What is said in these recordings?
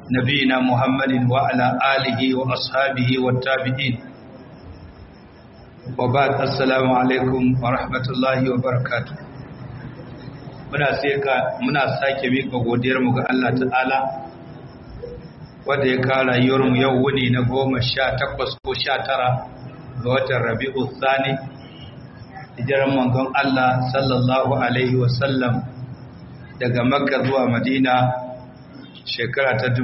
نبينا محمد وعلى آله وأصحابه والتابعين وبعد السلام عليكم ورحمة الله وبركاته muna seka muna sake mika godiyar mu ga Allah ta'ala wanda ya kawo rayuwar mu yau wuni na goma sha takwas ko sha tara ga watan Rabi'u Thani hijiran manzon Allah sallallahu alaihi wa sallam daga Makka zuwa Madina shekara ta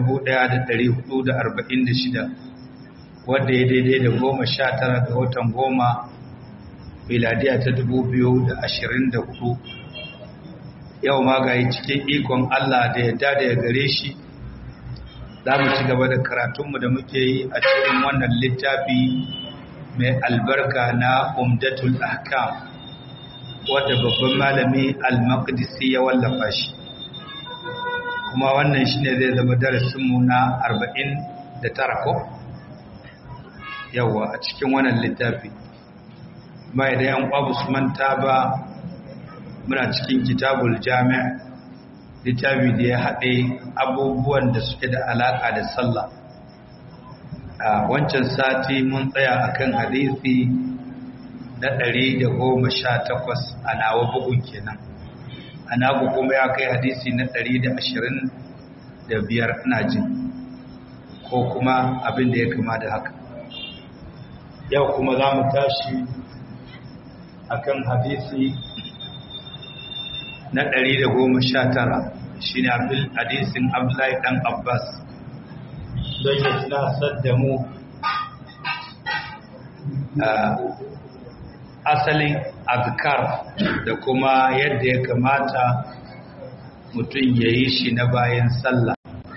1446 wadda ya daidai da goma sha tara ga watan goma miladiya ta 2024 yau ma ga cikin ikon Allah da ya dada ya gare shi za mu ci gaba da karatunmu da muke yi a cikin wannan littafi mai albarka na umdatul ahkam wadda babban malami al-maqdisi ya wallafa shi kuma wannan shi ne zai zama darasinmu na 49 ko yawa a cikin wannan littafi mai da yan ƙwabu su manta ba muna cikin kitabul jami'a littafi da ya haɗe abubuwan da suke da alaƙa da sallah a wancan sati mun tsaya akan hadisi na 118 a nawa bugun kenan a nagu kuma ya kai hadisi na 125 ina jin ko kuma abin da ya kama da haka yau kuma za mu tashi akan hadisi na 119 shi ne hadisin abdullahi dan abbas don ya tunasar da mu asalin azkar da kuma yadda ya kamata mutum ya yi shi na bayan sallah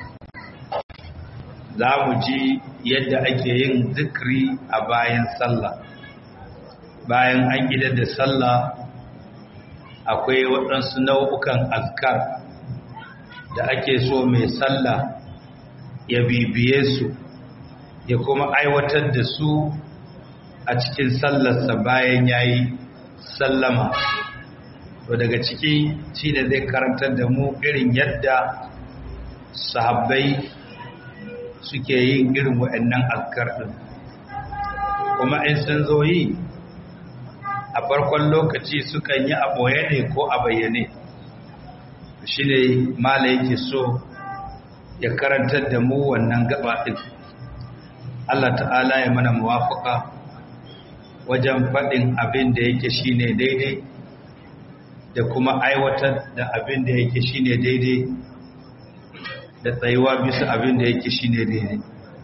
za mu ji yadda ake yin zikri a bayan sallah bayan an gida da sallah akwai waɗansu nau'ukan azkar da ake so mai sallah ya bibiye su ya kuma aiwatar da su a cikin sallarsa bayan ya yi sallama to daga ciki shi da zai karantar da mu irin yadda sahabbai suke yin irin waɗannan azkar ɗin kuma in sun zo yi a farkon lokaci sukan yi a ɓoye ne ko a bayyane shi ne mala yake so ya karantar da mu wannan gaba ɗin Allah ta'ala ya mana muwafaka wajen faɗin abin da yake shi ne daidai da kuma aiwatar da abin da yake shi ne daidai da tsayuwa bisa abin da yake shi ne daidai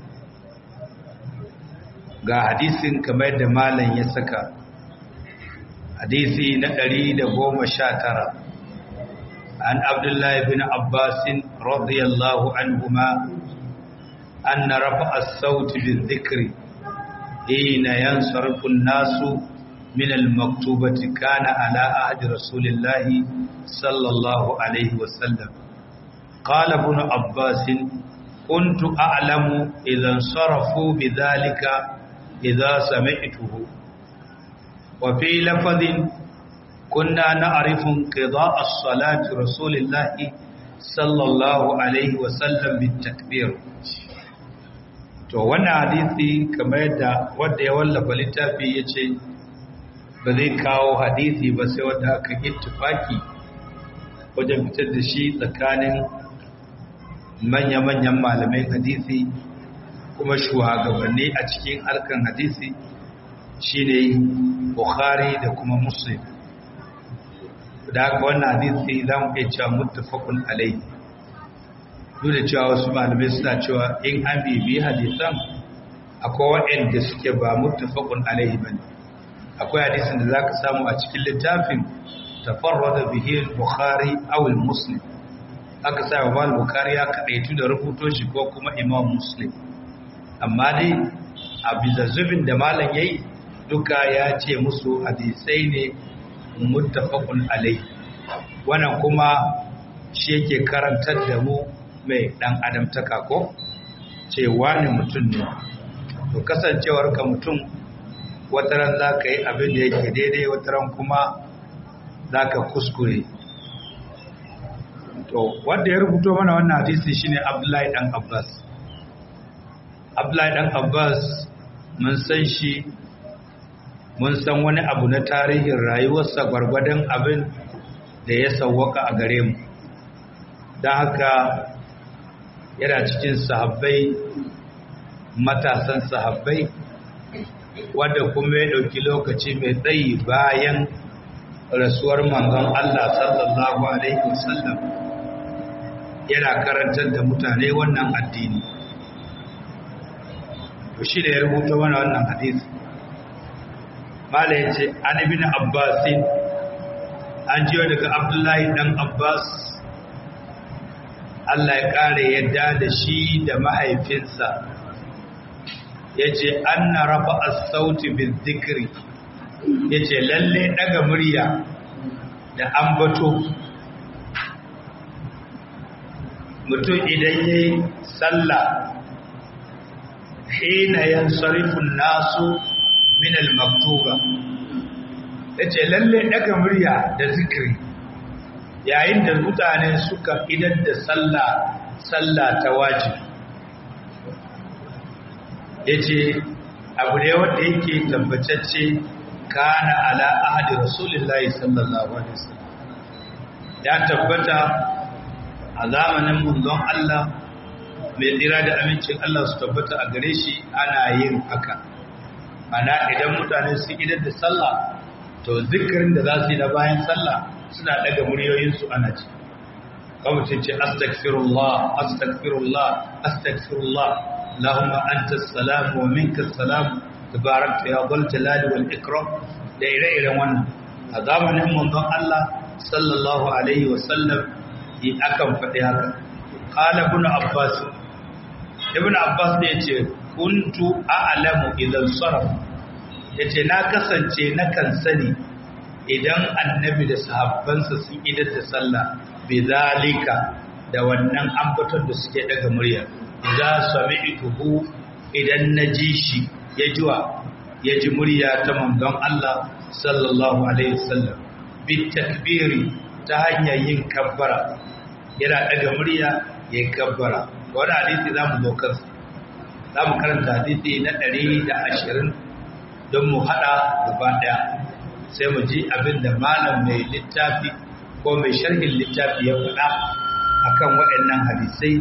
ga hadisin kamar da malam ya saka hadisi na ɗari da goma sha tara an abdullahi bin abbasin radiyallahu anhuma an na rafa as-sauti bin zikri hina yansarfu an-nasu min al-maktubati kana ala ahdi rasulillahi sallallahu alaihi wasallam qala ibn abbas كنت أعلم إذا انصرفوا بذلك إذا سمعته وفي لفظ كنا نعرف انقضاء الصلاة رسول الله صلى الله عليه وسلم بالتكبير to wannan hadisi kamar yadda wanda ya wallafa littafi ya ce ba zai kawo hadisi ba sai wanda aka ittifaki wajen fitar da shi tsakanin manya-manyan malamai hadisi kuma shugabanni a cikin harkan hadisi shine Bukhari da kuma Muslim da haka wannan hadisi za mu iya cewa muttafaqun alai duk da cewa wasu malamai suna cewa in an bibi hadisan akwai waɗanda suke ba muttafaqun alai bane akwai hadisin da zaka samu a cikin littafin tafarrada bihi al-Bukhari aw al-Muslim aka sa wa al-Bukhari ya kadaitu da rubuto shi ko kuma Imam Muslim amma dai a bizazzubin da malam yayi duka ya ce musu hadisai ne muttafaqun alai wannan kuma shi yake karantar da mu mai dan adamtaka ko ce wani mutum ne to kasancewar ka mutum wataran za ka yi abin da yake daidai wataran kuma za ka kuskure to wanda ya rubuto mana wannan hadisi shine Abdullahi dan Abbas Abdullahi dan Abbas mun san shi mun san wani abu na tarihin rayuwarsa gwargwadon abin da ya sawwaka a gare mu don haka yana cikin sahabbai matasan sahabbai wadda kuma ya ɗauki lokaci mai tsayi bayan rasuwar manzon Allah sallallahu Alaihi wasallam yana karantar da mutane wannan addini to shi da ya rubuta wani wannan hadisi mala ya ce an ibn abbasin an jiyo daga abdullahi dan abbas Allah ya ƙara yadda da shi da mahaifinsa ya ce an na rafa a sauti bin zikiri ya ce lalle ɗaga murya da ambato mutum idan ya yi sallah hina yan sarifin nasu minal maktuba ya ce lalle ɗaga murya da zikiri yayin da mutane suka idan da sallah sallah ta wajibi ya ce abu ne wanda yake tabbatacce kana ala ahadi rasulullahi sallallahu alaihi wasallam ya tabbata a zamanin munzon Allah mai tsira da amincin Allah su tabbata a gare shi ana yin haka ana idan mutane su idan da sallah to zikirin da za su yi na bayan sallah suna daga muryoyinsu ana ci kawai ce astaghfirullah astaghfirullah astaghfirullah اللهم أنت السلام ومنك السلام تباركت يا ذا الجلال والإكرام da ire-iren wannan a zamanin manzon Allah sallallahu alaihi wasallam yi akan faɗi haka qala ibn abbas ibn abbas ne yace kuntu a'lamu idan sarf yace na kasance na kan sani idan annabi da sahabbansa sun idar da sallah bi zalika da wannan ambaton da suke daga murya idza sami'tuhu idan naji shi ya jiwa ya ji murya ta manzon Allah sallallahu alaihi wasallam bit takbiri ta hanyar yin kabbara yana daga murya ya kabbara wannan hadisi zamu zo kansa zamu karanta hadisi na 120 don mu hada gaba daya sai mu ji abinda malam mai littafi ko mai sharhin littafi ya faɗa akan waɗannan hadisai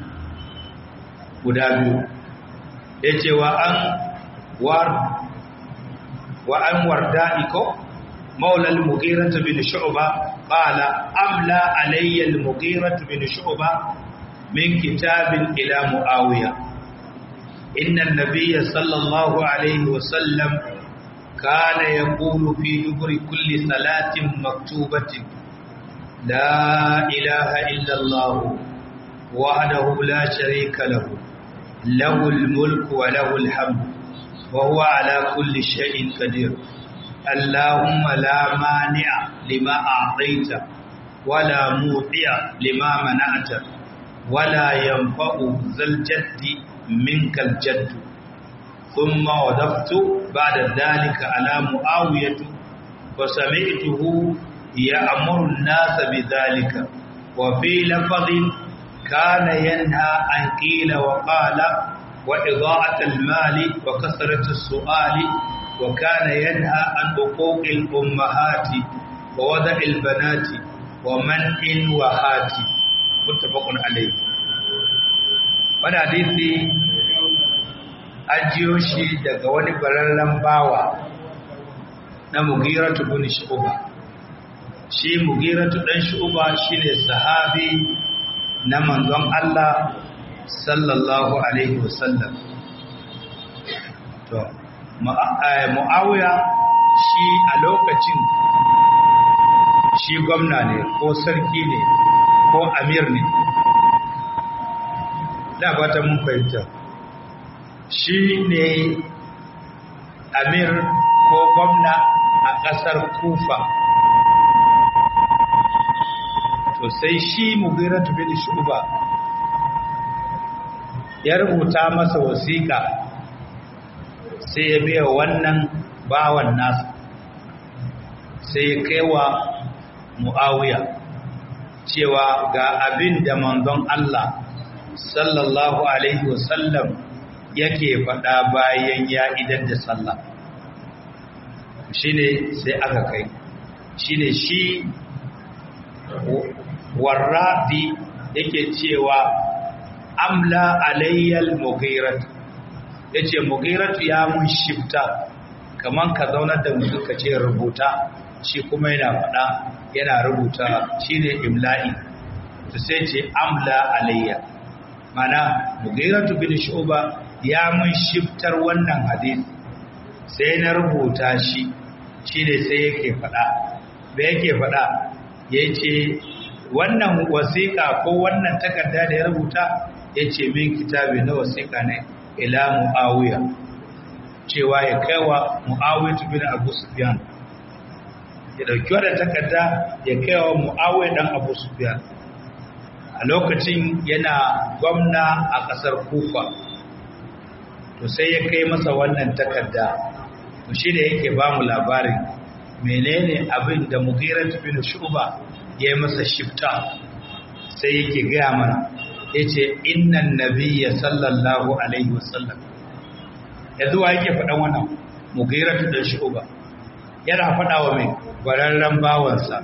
guda biyu ya ce wa an war wa an warda iko maulal mughiratu bin shu'ba qala amla alayya al mughiratu bin shu'ba min kitabin ila muawiya inna an-nabiyya sallallahu alayhi wa sallam kana yaqulu fi duburi kulli salatin maktubatin la ilaha illa allah wahdahu la sharika lahu له الملك وله الحمد وهو على كل شيء قدير اللهم لا مانع لما أعطيت ولا موطع لما منعت ولا ينفع ذا الجد منك الجد ثم وضفت بعد ذلك على معاوية وسمعته يأمر الناس بذلك وفي لفظ كان ينهى عن قيل وقال وإضاعة المال وكثرة السؤال وكان ينهى عن حقوق الأمهات ووضع البنات ومنع وهات متفق عليه wani hadisi an jiyo shi daga wani bararren bawa na mugiratu bin shu'ba shi mugiratu dan shu'ba shine sahabi na manzon Allah sallallahu alaihi wasallam to mu'awiya shi a lokacin shi gwamna ne ko sarki ne ko amir ne da fata mun fahimta shi ne amir ko gwamna a ƙasar kufa to sai shi mugiratu bin shuba ya rubuta masa wasiƙa sai ya biya wannan bawan nasa sai ya kaiwa mu'awiya cewa ga abin da manzon Allah sallallahu alaihi wasallam yake faɗa bayan ya idan da sallah shine sai aka kai shine shi warradi yake cewa amla alayyal mughirat yace mughirat ya mun shifta kaman ka zaunar da mutum ka ce rubuta shi kuma yana faɗa yana rubuta shine imla'i to sai ce amla alayya mana mughirat bin shu'ba ya mun shiftar wannan hadisi sai na rubuta shi shine sai yake faɗa da yake faɗa yace wannan wasiƙa ko wannan takarda da ya rubuta yace min kitabi na wasiƙa ne ila muawiya cewa ya kaiwa muawiya bin abu sufyan ya dauki wannan takarda ya kaiwa muawiya dan abu sufyan a lokacin yana gwamna a ƙasar kufa to sai ya kai masa wannan takarda to shi da yake ba mu labarin menene abin da mugirat bin shuba ya yi masa shifta sai yake gaya mana ya ce innan nabiyya sallallahu alaihi wasallam ya zuwa yake faɗan wannan mugirat bin shuba yana faɗa wa mai bararren bawansa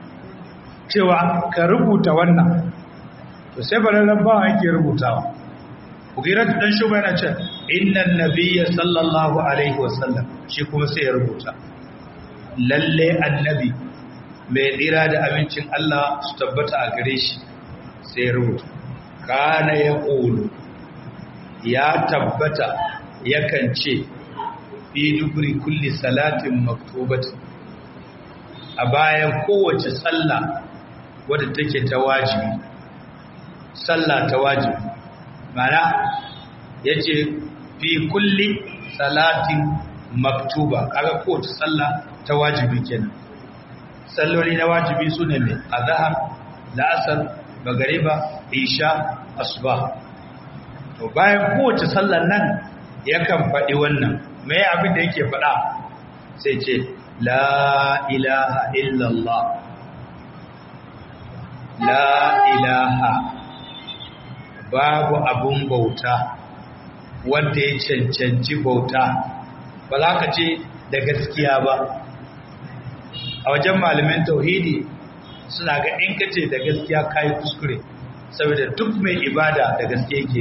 cewa ka rubuta wannan to sai bararren bawan yake rubutawa Mugirat dan Shuba yana ce innan nabiyya sallallahu alaihi wasallam shi kuma sai ya rubuta lalle annabi mai tsira da amincin Allah su tabbata a gare shi sai ya rubuta kana ya qulu ya tabbata yakan ce fi dubri kulli salatin maktubatin a bayan kowace sallah wadda take ta wajibi sallah ta wajibi mana ya ce fi kulli salatin maktuba kaga kowace sallah ta wajibi kenan salloli na wajibi su ne mai azahar la'asar magariba isha asuba to bayan kowace sallar nan yakan faɗi wannan mai abin da yake faɗa sai ce la ilaha illallah la ilaha babu abun bauta wanda ya cancanci bauta ba za ka ce da gaskiya ba a wajen malamin tauhidi suna ga in ka ce da gaskiya kayi kuskure saboda duk mai ibada da gaske yake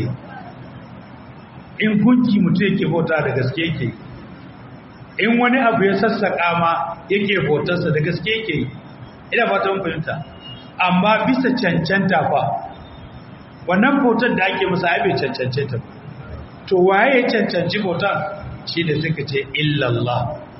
in gunki mutum yake bauta da gaske yake in wani abu ya sassaƙa ma yake bautarsa da gaske yake ina fata mun fahimta amma bisa cancanta fa wannan bautar da ake masa ai bai cancance ta to waye ya cancanci bautar shi da suka ce illallah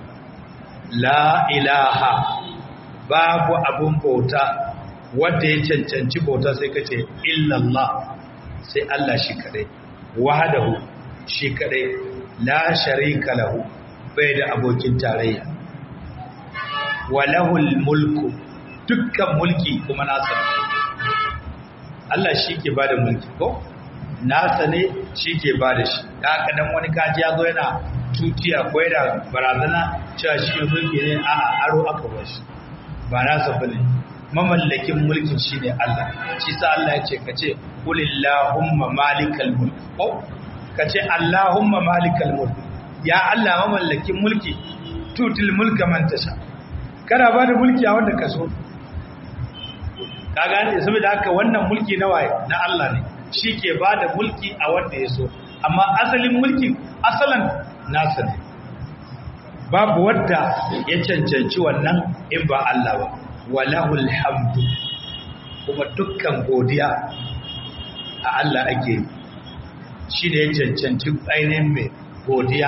la ilaha babu abun bauta wanda ya cancanci bauta sai ka ce illallah sai Allah shi kadai wahadahu shi kadai la sharika lahu bai da abokin tarayya walahul mulku dukkan mulki kuma nasa Allah shi ke ba da mulki ko nasa ne shi ke ba da shi da haka dan wani kaji ya zo yana tutiya ko yana barazana cewa shi ne mulki ne a aro aka ba shi ba nasa ba ne mamallakin mulkin shi ne Allah shi sa Allah ya ce ka ce kulillahumma malikal mulk ko ka ce Allahumma malikal mulk ya Allah mamallakin mulki tutil mulka man tasha kana ba da mulki a wanda ka so ka gane saboda haka wannan mulki na waye na Allah ne shi ke ba da mulki a wanda ya so amma asalin mulkin asalan nasa ne babu wadda ya cancanci wannan in ba Allah ba walahul hamdu kuma dukkan godiya a Allah ake shi ne ya cancanci ainihin mai godiya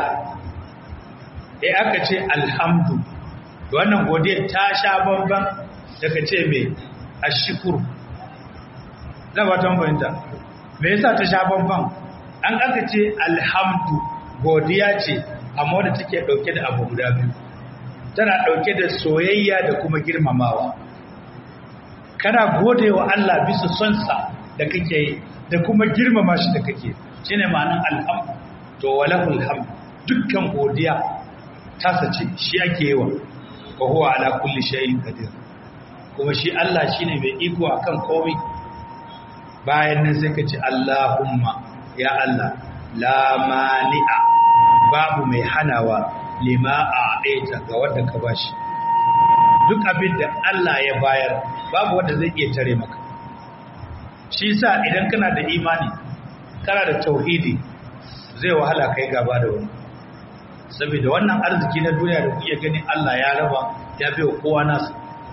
e aka ce alhamdu wannan godiya ta sha bamban daga ce mai ashikuru na watan bayanta me yasa ta sha bamban an aka ce alhamdu godiya ce amma da take dauke da abu guda biyu tana dauke da soyayya da kuma girmamawa kana godewa Allah bisa son sa da kake da kuma girmama shi da kake shine ma'anar alhamdu to walahul hamd dukkan godiya tasa ce shi ake yi wa wa huwa ala kulli shay'in qadir kuma shi Allah shine mai iko akan komai bayan nan sai ka ce Allahumma ya Allah la mani'a babu mai hanawa lima a aita ga wanda ka bashi duk abin da Allah ya bayar babu wanda zai iya tare maka shi sa idan kana da imani kana da tauhidi zai wahala kai gaba da wani saboda wannan arziki na duniya da kuke gani Allah ya raba ya bai kowa nasa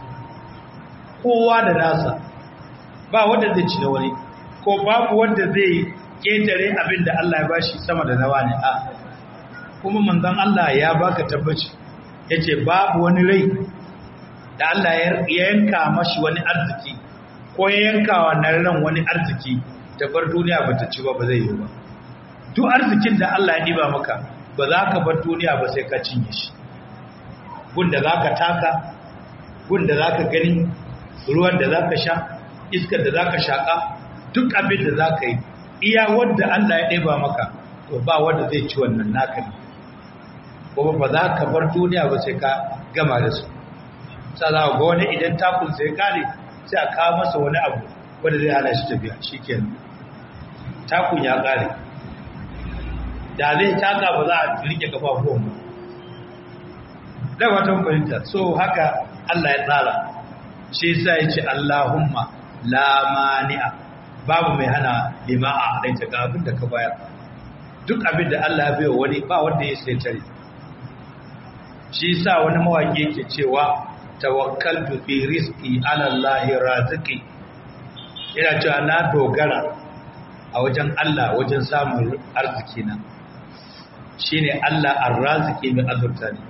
kowa da nasa ba wanda zai ci na wani ko babu wanda zai ketare abin da Allah ya bashi sama da nawa ne a kuma manzon Allah ya baka tabbaci yace babu wani rai da Allah ya yanka mashi wani arziki ko ya yanka wa nan ran wani arziki da bar duniya bata ci ba ba zai yi ba duk arzikin da Allah ya diba maka ba za ka bar duniya ba sai ka cinye shi gunda za ka taka gunda za ka gani ruwan da za ka sha iskar da za ka shaƙa duk abin da za ka yi iya wadda Allah ya ɗeba maka to ba wadda zai ci wannan naka ne kuma ba za ka bar duniya ba sai ka gama da su sa za ga wani idan takun sai kare sai a kawo masa wani abu wanda zai hana shi tafiya shi kenan takun ya kare da zai taka ba za a rike kafafuwan ba da watan fahimta so haka Allah ya tsara shi yasa ya ce Allahumma la mani'a babu mai hana lima a halaita ga abin da ka bayar duk abin da Allah ya bai wani ba wanda ya sai tare shi yasa wani mawaki yake cewa tawakkaltu fi rizqi ala Allah raziqi yana cewa na dogara a wajen Allah wajen samun arziki na shine Allah ar-raziki mai azurta ne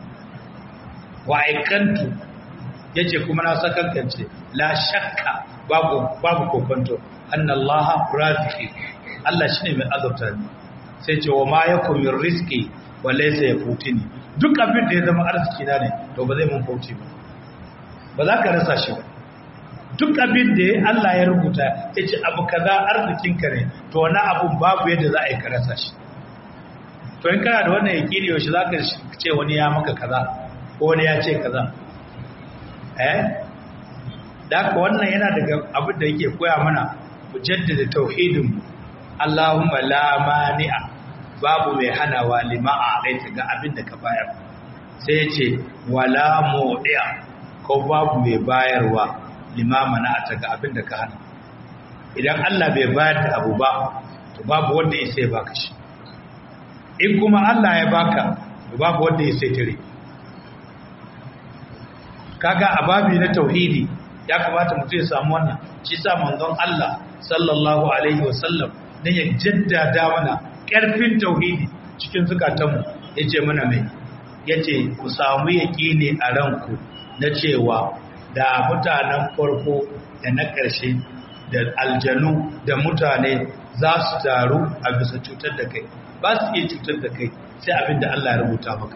wa aikantu yace kuma na sakankance la shakka babu babu kokonto anna Allah raziki Allah shine mai azurta ne sai ce wa ma yakum min rizqi wa laysa yafutini duk abin da ya zama arziki na ne to ba zai mun kauce ba ba za ka rasa shi ba duk abin da Allah ya rubuta yace abu kaza arzikinka ne to wani abu babu yadda za a yi ka rasa shi to in kana da wannan yakini yaushe za ka ce wani ya maka kaza ko wani ya ce kaza eh da wannan yana daga abin da yake koya mana mu jaddada tauhidin Allahumma la mani'a babu mai hanawa lima a aita ga abin da ka bayar sai ya ce wala mu'i'a ko babu mai bayarwa lima mana ta ga abin da ka hana idan Allah bai bayar da abu ba to babu wanda ya sai baka shi in kuma Allah ya baka babu wanda ya sai tare kaga a babi na tauhidi ya kamata mutum ya samu wannan shi sa manzon Allah sallallahu alaihi wasallam dan ya jaddada mana karfin tauhidi cikin zukatanmu yace mana mai yace ku samu yaqini a ranku na cewa da mutanen farko da na ƙarshe da aljanu da mutane za su taru a bisa cutar da kai ba su iya cutar da kai sai abin da Allah ya rubuta maka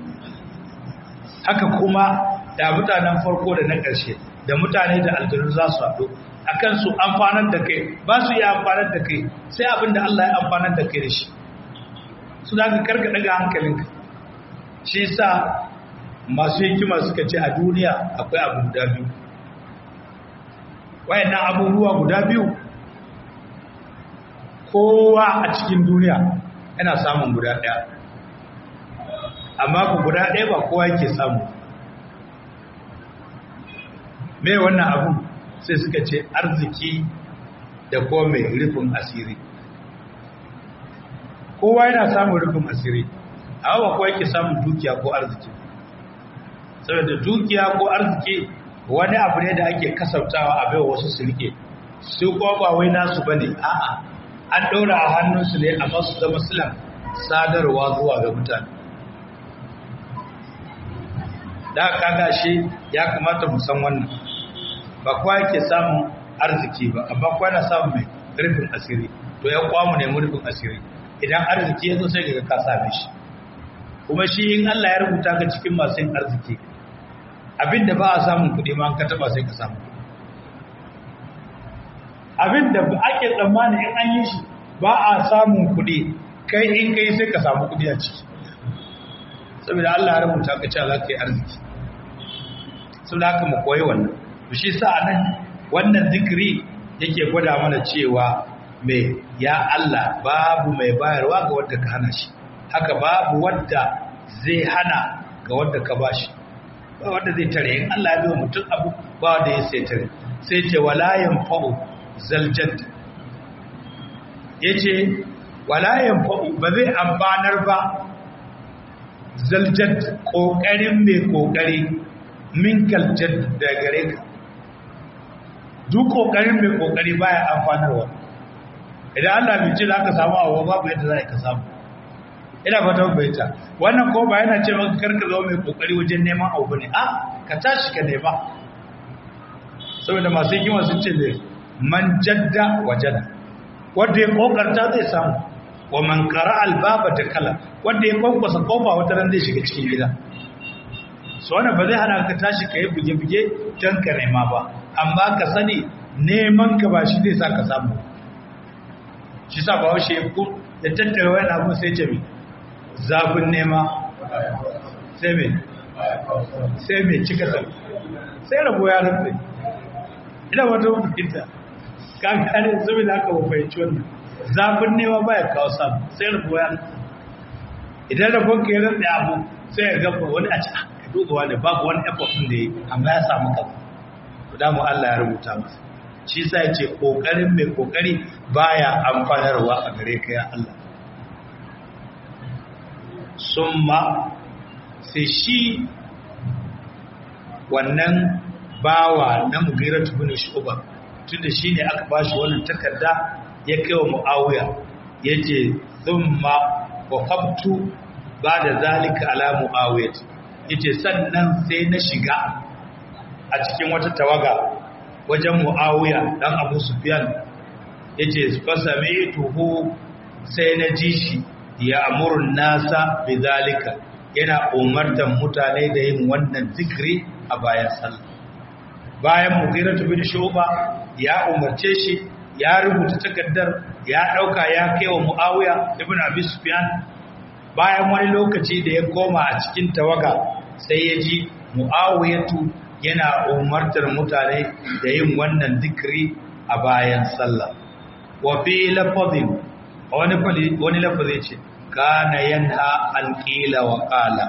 haka kuma da mutanen farko da na ƙarshe da mutane da aljanu za su haɗu a kan su amfanar da kai ba su iya amfanar da kai sai abin da Allah ya amfanar da kai da shi su da ka karka daga hankalinka shi sa masu hikima suka ce a duniya akwai abu guda biyu wayannan abubuwa guda biyu kowa a cikin duniya yana samun guda ɗaya amma ku guda ɗaya ba kowa yake samu mai wannan abu sai suka ce arziki da kuma mai rufin asiri kowa yana samun rufin asiri amma ba kowa yake samun dukiya ko arziki saboda dukiya ko arziki wani abu ne da ake kasautawa a baiwa wasu su rike su kuma ba wai nasu bane a'a an ɗaura a hannunsu ne amma su zama silan sadarwa zuwa ga mutane da kaga shi ya kamata mu san wannan ba kowa yake samun arziki ba amma kowa na samun mai rufin asiri to ya kwamu ne rufin asiri idan arziki ya zo sai ga ka same shi kuma shi in Allah ya rubuta ka cikin masu yin arziki abinda ba a samun kuɗi ma ka taba sai ka samu abinda ake tsammani in an yi shi ba a samun kuɗi kai in kai sai ka samu kuɗi a ciki saboda Allah ya rubuta ka cewa za ka yi arziki saboda haka mu koyi wannan shi sa nan wannan zikiri yake gwada mana cewa mai ya Allah babu mai bayarwa ga wanda ka hana shi haka babu wanda zai hana ga wanda ka bashi ba wanda zai tare in Allah ya biyo mutum abu ba wanda ya sai tare sai ce wala yanfa'u zaljad yace wala yanfa'u ba zai amfanar ba zaljad kokarin mai kokari min kaljad da gare ka duk kokarin mai kokari baya amfanarwa idan Allah bai ce za ka samu abu babu yadda za ka samu ina fata baita wannan ko ba yana ce maka karka zama mai kokari wajen neman abu ne a ka tashi ka nema saboda masu hikima sun ce ne man jadda wajada wanda ya kokarta zai samu wa man qara albaba da kala wanda ya kwankwasa kofa wata ran zai shiga cikin gida so wannan ba zai hana ka tashi ka yi buge-buge don ka nema ba amma ka sani neman ka ba shi zai sa ka samu shi sa ba washe ku da tattara wani abu sai ce mai zafin nema sai mai sai mai cika sa sai rabo ya rufe ina wata mutunta kan kare zubi da aka wafaici wannan zafin nema ba ya kawo samu sai rabo ya rufe idan rabon ka yi rufe abu sai ya gaba wani a cikin duba wani babu wani effort din da yi amma ya samu kaza da mu Allah ya rubuta masa shi sa ya ce kokarin mai kokari baya amfanarwa a gare ka ya Allah summa sai shi wannan bawa na mugiratu bin shuba tunda shine aka bashi wannan takarda ya kai wa muawiya yace thumma waqaftu ba'da zalika ala muawiyah yace sannan sai na shiga a cikin wata tawaga wajen Muawiya dan Abu Sufyan yace fasami'tuhu sai na ji shi ya amurun nasa bidalika yana umartan mutane da yin wannan zikri a bayan sallah bayan Mughirah bin Shu'ba ya umarce shi ya rubuta takardar ya dauka ya kai wa Muawiya ibn Abi Sufyan bayan wani lokaci da ya koma a cikin tawaga sai ya ji mu'awiyatu yana umartar mutane da yin wannan zikiri a bayan sallah wa fi lafazin wani wani lafazi ce kana yanha an qila wa qala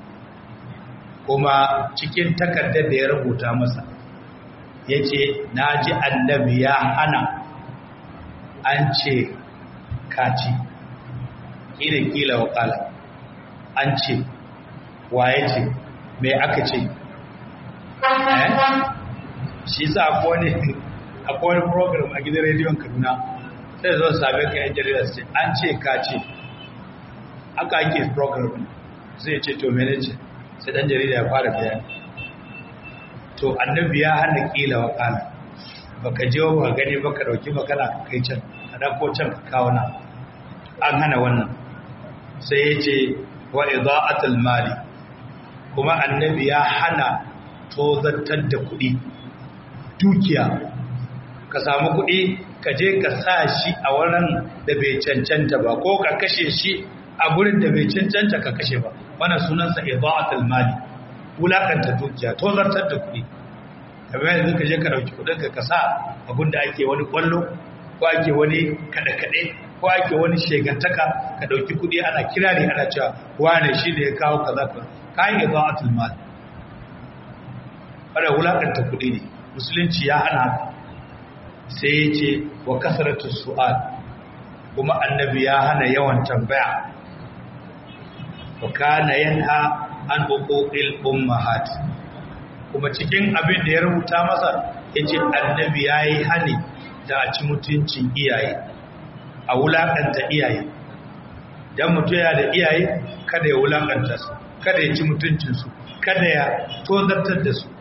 kuma cikin takardar da ya rubuta masa yace naji annabi ya hana an ce kaci irin kila wa qala an ce waye ce me aka ce shi sa akwai wani program a gidan rediyon kaduna sai zo same ka yan jarida su ce an ce ka ce aka ake program zai ce to mene ce sai dan jarida ya fara bayani to annabi ya hana kila wa kala baka je ba gani baka dauki magana ka kai can ka dauko can ka kawo na an hana wannan sai ya ce wa ida'atul mali kuma annabi ya hana tozartar da kuɗi dukiya ka samu kuɗi ka je ka sa shi a wurin da bai cancanta ba ko ka kashe shi a gurin da bai cancanta ka kashe ba wannan sunansa ida'atul mali wulakanta dukiya tozartar da kuɗi kamar yanzu ka je ka dauki kuɗin ka sa abin da ake wani kwallo ko ake wani kaɗe-kaɗe ko ake wani shegantaka ka dauki kuɗi ana kirari ana cewa wane shi da ya kawo kaza ka kayan ida'atul mali wadda wulaƙanta kuɗi ne musulunci ya hana haka sai ya ce wa kasaratu su'al kuma annabi ya hana yawan tambaya wa kana yanha an huquqil ummahat kuma cikin abin da ya rubuta masa yace annabi yayi hani da a ci mutuncin iyaye a wulaƙanta iyaye dan mutum ya da iyaye kada ya wulaƙanta su kada ya ci mutuncinsu kada ya tozartar da su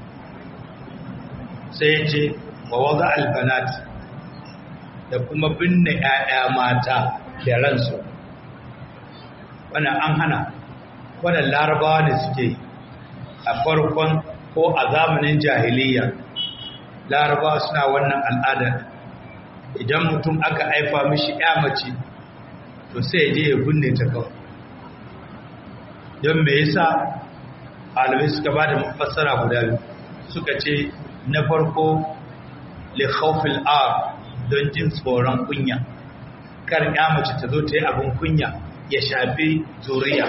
sai ya ce wa waza albanat da kuma binne ‘ya'ya mata da ransu wannan an hana wannan larabawa ne suke a farkon ko a zamanin jahiliya larabawa suna wannan al'adar idan mutum aka haifa mishi ‘ya mace to sai je ya binne ta kawai don me yasa alamai suka ba da mafassara guda biyu suka ce na farko li khawfil ar don jin tsoron kunya kar ya mace ta zo ta yi abin kunya ya shafi zuriya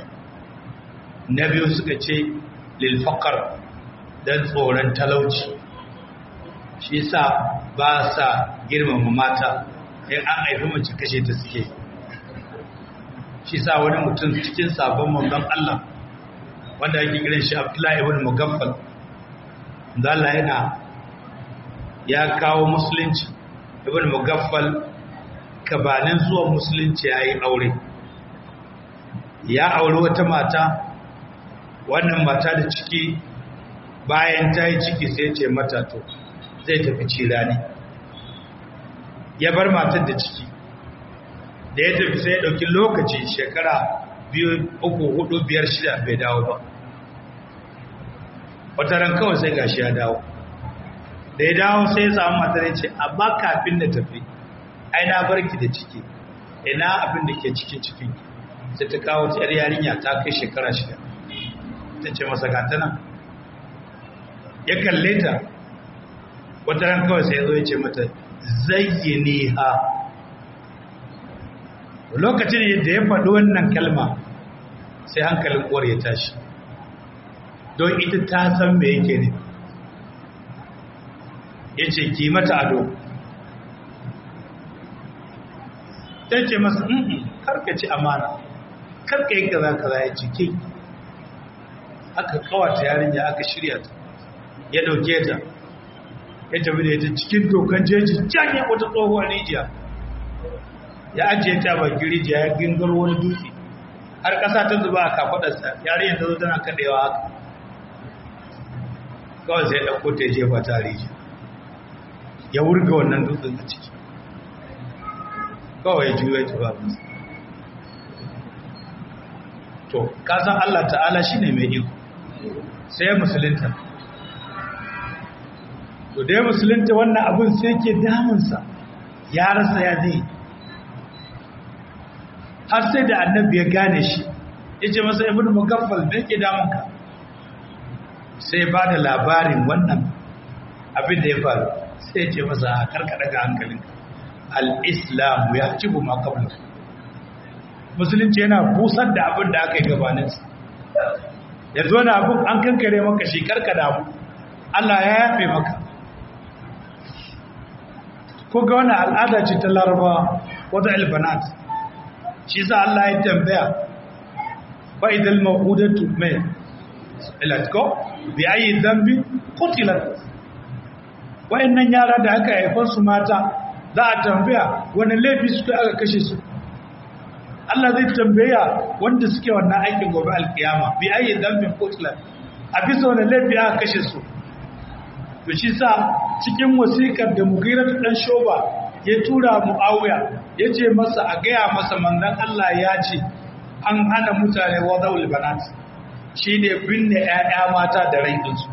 na biyu suka ce lil faqar don tsoron talauci shi sa ba sa girmama mata in an haifi mace kashe ta suke shi sa wani mutum cikin sabon manzon Allah wanda yake kiran shi Abdullahi ibn Mugaffal da Allah yana ya kawo musulunci ibn Mugaffal kabanin zuwa musulunci yayi aure ya aure wata mata wannan mata da ciki bayan ta yi ciki sai ce mata to zai tafi cira ne ya bar matar da ciki da ya tafi sai ya ɗauki lokaci shekara biyu uku hudu biyar shida bai dawo ba wata ran kawai sai gashi ya dawo da ya dawo sai ya samu matar ya ce amma kafin da tafi ai na barki da ciki ina abin da ke cikin cikin sai ta kawo ta yarinya ta kai shekara shida ta ce masa gata nan ya kalle ta wata ran kawai sai ya zo ya ce mata zayyane ha lokacin da ya faɗi wannan kalma sai hankalin uwar ya tashi don ita ta san me yake ne ya ce ki mata ado ta ce masa karka ci amana karka yi kaza kaza ya cike aka kawata yarinya aka shirya ta ya dauke ta ya tafi da ita cikin dokan jeji can ya wata tsohuwar rijiya ya ajiye ta baki rijiya ya gingar wani dutse har ƙasa ta zuba a kafaɗarsa yarinyar ta zo tana kaɗewa haka kawai sai ɗauko ta jefa ta rijiya ya wurga wannan dutsen a ciki kawai ya juya ta ba musu to kasan Allah ta'ala shine mai iko sai musulunta to dai musulunta wannan abin sai ke damunsa ya rasa ya zai har sai da annabi ya gane shi ya ce masa ibn mugaffal me ke damunka sai ba da labarin wannan abin da ya faru sai ya ce masa a karkada ga hankalinka al-islam ya ci bu makabla musulunci yana busar da abin da aka yi gabaninsa ya zo na abin an kankare maka shi karkada abu Allah ya yafe maka ko ga wani al'ada ce ta laraba wata albanat shi sa Allah ya tambaya ba idan ma'udatu mai ilatko bi ayi zambi kutilat wa'annan yara da aka haifar su mata za a tambaya wani laifi suka aka kashe su Allah zai tambaya wanda suke wannan aikin gobe alkiyama bi ayi zambin kutilat a bisa wani laifi aka kashe su to shi sa cikin wasikar da mugirar dan shoba ya tura muawiya ya ce masa a gaya masa manzon Allah ya ce an hana mutane wadawul banat shine binne 'ya'ya mata da rai dinsu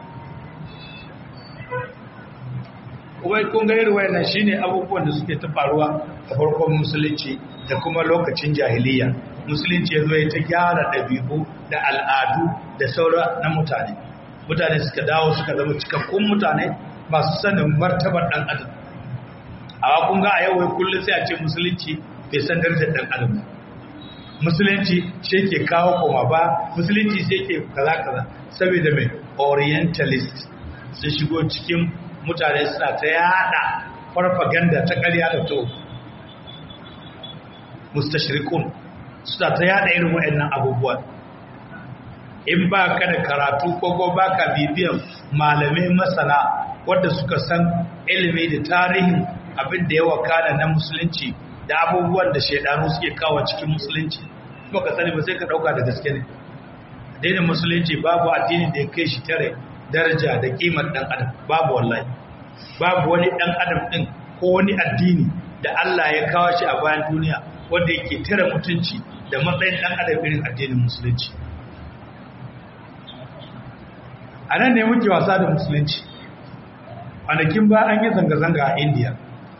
wai kun ga irin wayannan shine abubuwan da suke ta faruwa a farkon musulunci da kuma lokacin jahiliya musulunci ya zo ya ta gyara ɗabi'u da al'adu da saura na mutane mutane suka dawo suka zama cikakkun mutane masu sanin martabar ɗan adam a kun ga a yau wai kullum sai a ce musulunci bai san darajar ɗan adam musulunci shi ke kawo koma ba musulunci sai ke kaza kaza saboda mai orientalist sun shigo cikin mutane suna ta yada farfaganda ta ƙarya da to mustashirikun suna ta yada irin waɗannan abubuwan in ba ka da karatu ko ko ba ka bibiyan malamai masana wadda suka san ilimi da tarihin abin da ya wakana na musulunci da abubuwan da shaidanu suke kawo cikin musulunci kuma ka sani ba sai ka ɗauka da gaske ne addinin musulunci babu addini da ya kai shi tare daraja da kimar ɗan adam babu wallahi babu wani ɗan adam ɗin ko wani addini da Allah ya kawo shi a bayan duniya wanda yake tare mutunci da matsayin ɗan adam irin addinin musulunci a nan ne muke wasa da musulunci kwanakin ba an yi zanga-zanga a indiya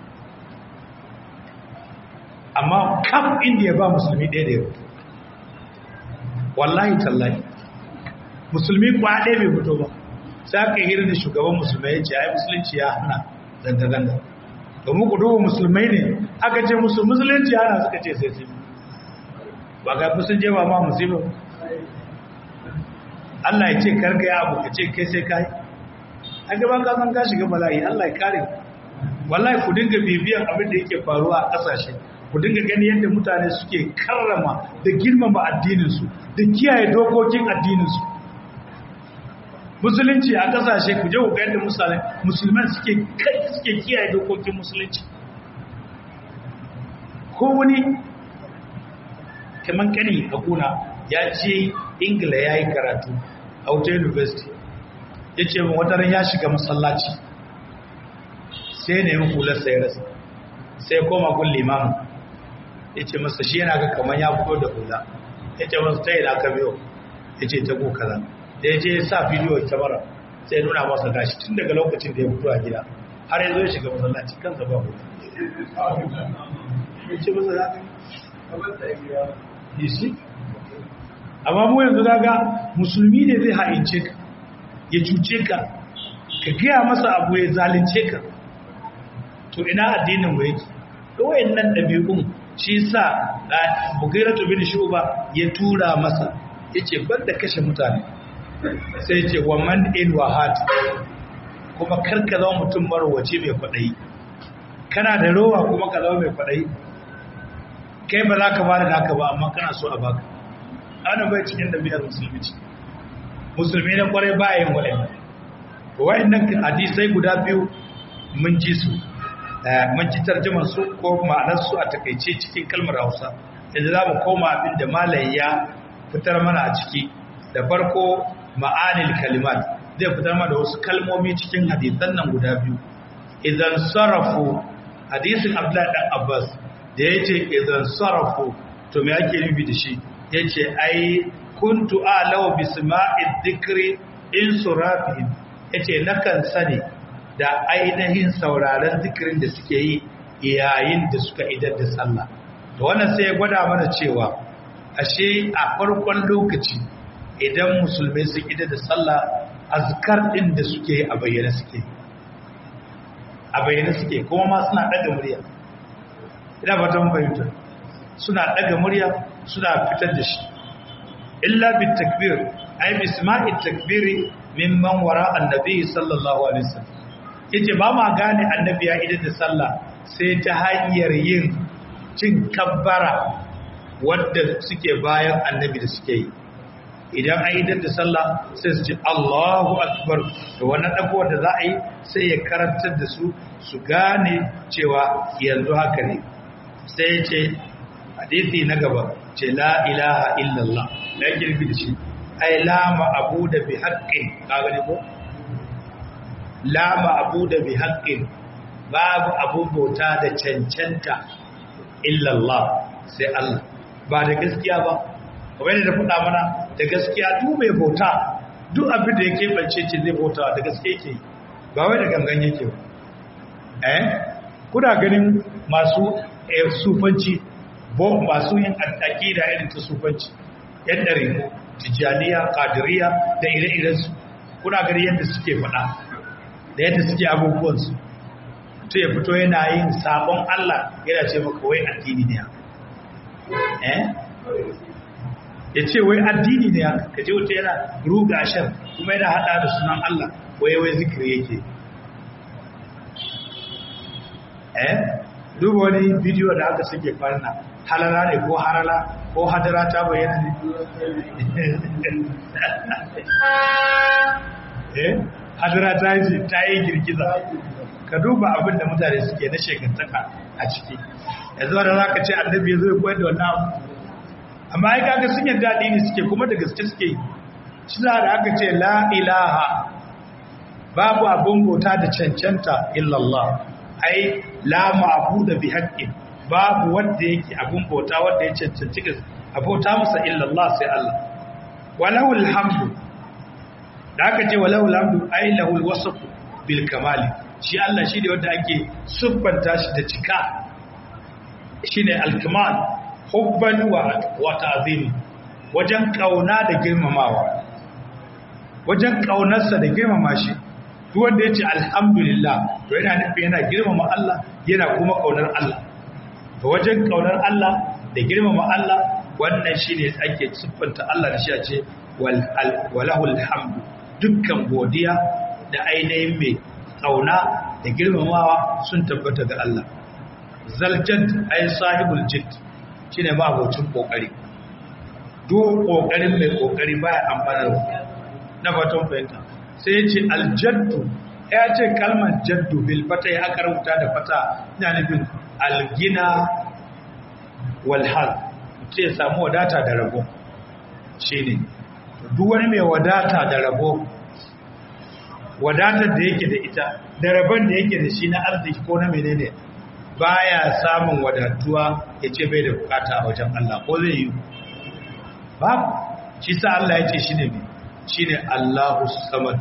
amma kam indiya ba musulmi ɗaya da ya fito wallahi tallahi musulmi kwa ɗaya bai fito ba sai aka hira da shugaban musulmai ya ce ai musulunci ya hana zanga-zanga domin ku duba musulmai ne aka ce musu musulunci hana suka ce sai sai ba ga sun je ba ma musulmi Allah ya ce karka ya abu ka ce kai sai kai a gaban ka san ka shiga bala'i Allah ya kare wallahi ku dinga bibiyan abin da yake faruwa a kasashe ku dinga gani yadda mutane suke karrama da girmama addininsu da kiyaye dokokin addininsu musulunci a kasashe ku je ku ga yadda musulman suke kai suke kiyaye dokokin musulunci ko wani kaman kani a kuna ya ce ingila ya yi karatu a wata university ya ce min wataran ya shiga masallaci sai ne yin hular sai rasa sai koma gun limamu ya ce masa shi yana ga kamar ya fito da hula ya ce masa ta yi da aka biyo ya ce ta kaza da ya je ya sa bidiyo kyamara sai nuna masa gashi tun daga lokacin da ya fito a gida har ya zo ya shiga masallaci kansa ba hula ya ce masa za yi shi amma mu yanzu daga musulmi ne zai ha'ince ka ya cuce ka ka gaya masa abu ya zalince ka to ina addinin mu yake kawai nan ɗabi'un shi sa bugairatu bin shuba ya tura masa yace banda kashe mutane sai yace wa man in wahat kuma karka zama mutum marwaci mai kwaɗayi kana da rowa kuma ka zama mai kwaɗayi kai ba za ka ba da naka ba amma kana so a baka ana bai cikin ɗabi'ar musulmi ce musulmi na kwarai bayan waɗanda waɗannan hadisai guda biyu mun ji su mun ji tarjumar su ko ma'anar su a takaice cikin kalmar Hausa yanzu za mu koma abin da malai ya fitar mana a ciki da farko ma'anil kalimat zai fitar mana da wasu kalmomi cikin hadisan nan guda biyu idan sarafu hadisin Abdullahi dan Abbas da yace idan sarafu to me ake nufi da shi yace ai kuntu a'law bisma'id dhikri in surafihim yace nakan sani da ainihin sauraron zikirin da suke yi yayin da suka idar da sallah to wannan sai ya gwada mana cewa ashe a farkon lokaci idan musulmai sun idar da sallah azkar din da suke yi a bayyana suke a bayyana suke kuma ma suna daga murya ina ba ta fahimta suna daga murya suna fitar da shi illa bit takbir ay bisma'it takbiri mimman wara annabi sallallahu alaihi wasallam yace ba ma gane annabi ya idan da sallah sai ta hanyar yin cin kabbara wadda suke bayan annabi da suke yi idan an idan da sallah sai su ce Allahu akbar da wannan dago da za a yi sai ya karantar da su su gane cewa yanzu haka ne sai ya ce hadisi na gaba ce la ilaha illallah da yake nufi da shi ai la abu da bi haqqin ka gani ko la abu da bi haqqin babu abu bauta da cancanta illallah sai Allah ba da gaskiya ba kamar da faɗa mana da gaskiya duk mai bauta duk abin da yake bance ce zai bauta da gaske yake ba wai da gangan yake ba eh kuna ganin masu sufanci bo masu yin aqida irin ta sufanci yan dare tijaniya qadiriya da ire-iren su kuna gani yadda suke faɗa da yadda suke abubuwan su to ya fito yana yin sabon Allah yana ce maka wai addini ne eh ya ce wai addini ne haka ka je wuta yana ruga shan kuma yana hada da sunan Allah wai wai zikiri yake eh duba wani bidiyo da aka suke farna halala ne ko harala ko hadara ta bayyana ne eh hadara ta yi ta yi girgiza ka duba abin da mutane suke na shekantaka a ciki yanzu da za ka ce annabi ya zo ya koyar da wannan abu amma ai kaga sun yadda addini suke kuma da gaske suke shi da aka ce la ilaha babu abun bauta da cancanta illallah ai la ma'budu bi haqqin babu wanda yake abun bauta wanda ya cancanci a bauta masa illallah sai Allah walahul hamdu da aka ce walahul hamdu ai lahul wasf bil kamali shi Allah shi ne wanda ake siffanta shi da cika shine al-kamal hubban wa ta'zimi wajen kauna da girmamawa wajen ƙaunarsa da girmama shi duk wanda ya ce alhamdulillah to yana nufi yana girmama Allah yana kuma ƙaunar Allah to wajen ƙaunar Allah da girmama Allah wannan shi ne ake siffanta Allah da shi a ce walahul hamdu dukkan godiya da ainihin mai ƙauna da girmamawa sun tabbata ga Allah zaljad ay sahibul jidd shine ma abocin kokari duk kokarin mai kokari baya amfanar na fatan fahimta sai yace aljaddu ya ce kalmar jaddu bil fata ya aka rubuta da fata ina nufin algina wal hal sai samu wadata da rabo shine duk wani mai wadata da rabo wadatar da yake da ita da rabon da yake da shi na arziki ko na menene baya samun wadatuwa ya ce bai da bukata a wajen Allah ko zai yi babu shi sa Allah ya ce shi ne shi ne Allahu samad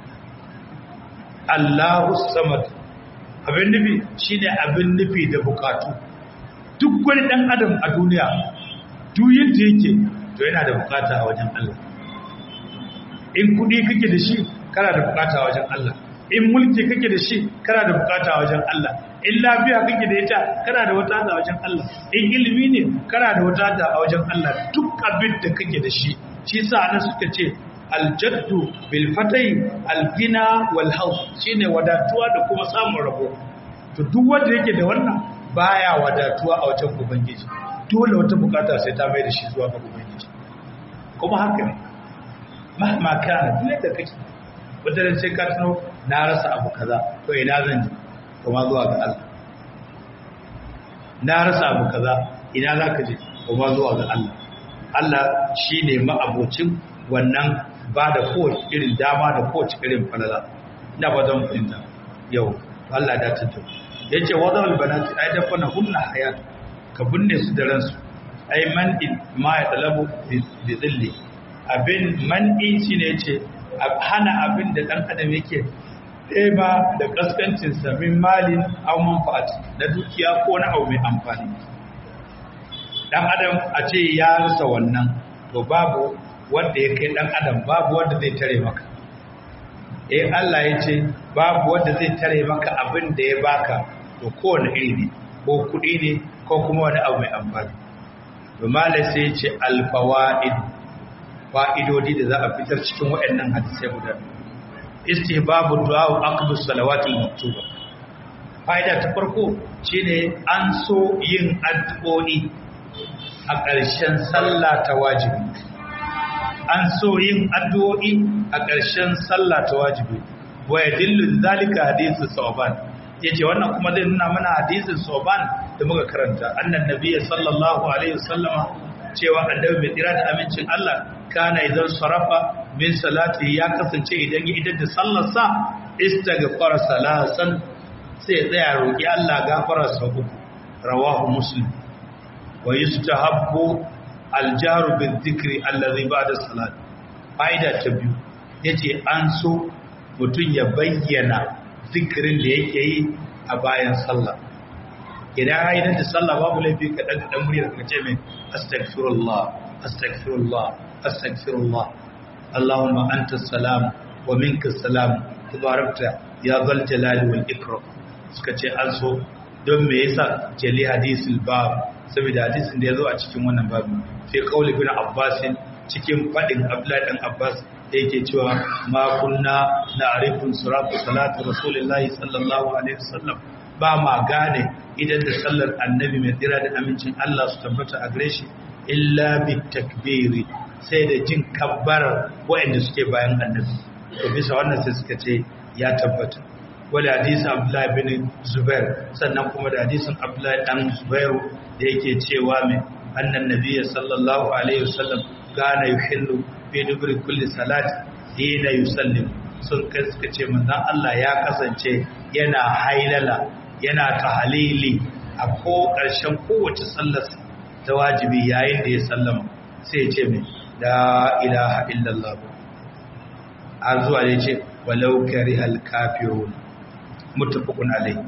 Allahu samad abin nufi shi ne abin nufi da bukatu duk wani ɗan adam a duniya duyin da yake to yana da bukata a wajen Allah in kuɗi kake da shi kana da bukata a wajen Allah in mulki kake da shi kana da bukata a wajen Allah in lafiya kake da ita kana da wata a wajen Allah in ilimi ne kana da wata a wajen Allah duk abin da kake da shi shi sa ana suka ce aljaddu bil fatai algina wal haus shine wadatuwa da kuma samun rabo to duk wanda yake da wannan baya wadatuwa a wajen ubangiji dole wata bukata sai ta mai da shi zuwa ga ubangiji kuma haka ne mahma kana duk da kake wanda sai ka tuno na rasa abu kaza to ina zan je kuma zuwa ga Allah na rasa abu kaza ina za ka je kuma zuwa ga Allah Allah shi ne ma'abocin wannan ba da kowace irin dama da kowace irin falala ina ba zan fahimta yau Allah da tattu ya ce wadda albanati ai da fana hunna hayatu ka binne su da ransu ai man'in ma ya talabu bi zilli abin man'i shi ne ce hana abin da ɗan adam yake ɗeba da ƙasƙancinsa min malin au manfa'at na dukiya ko na abu mai amfani ɗan adam a ce ya rasa wannan to babu wanda ya kai ɗan adam babu wanda zai tare maka eh Allah ya ce babu wanda zai tare maka abin da ya baka to kowane iri ne ko kuɗi ne ko kuma wani abu mai amfani to malai sai ya ce alfawaid fa'idodi da za a fitar cikin waɗannan hadisai guda istihbabu du'a aqbu salawatil maktuba fa'ida ta farko shine an so yin addu'o'i a ƙarshen sallah ta wajibi an so yin addu'o'i a ƙarshen sallah ta wajibi wa yadillu zalika hadithu sawban yace wannan kuma zai nuna mana hadisin sawban da muka karanta annan nabiyyi sallallahu alaihi wasallama cewa annabi mai tsira da amincin Allah kana idan sarafa min salati ya kasance idan ya idar da sallarsa istaghfara salasan sai tsaya roki Allah gafara sa uku rawahu muslim wa yustahabbu aljaru bil dhikri allazi ba'da salat faida ta biyu yace an so mutun ya bayyana zikirin da yake yi a bayan sallah idan ya da sallah babu laifi ka dan dan muryar ka ce mai astaghfirullah astaghfirullah astaghfirullah allahumma anta salam wa minka salam tabarakta ya zal jalali wal ikram suka ce an so don me yasa jali hadisul bab saboda hadisin da yazo a cikin wannan babu fi qauli bin abbas cikin fadin abdullahi dan abbas da yake cewa ma kunna na'rifu suratu salatu rasulillahi sallallahu alaihi wasallam ba ma gane idan da sallar annabi mai tsira da amincin Allah su tabbata a gare shi illa bi takbiri sai da jin kabbarar waɗanda suke bayan annabi to bisa wannan sai suka ce ya tabbata wala hadisin Abdullahi bin Zubair sannan kuma da hadisin Abdullahi dan Zubairu da yake cewa mai annan nabiyyi sallallahu alaihi wasallam kana yuhillu fi dubri kulli salati hina yusallim sun kai suka ce manzon Allah ya kasance yana hailala yana tahalili a ko ƙarshen kowace sallar ta wajibi yayin da ya sallama sai ya ce mai la ilaha illallah har zuwa da ya ce walau karihal kafirun muttafaqun alayhi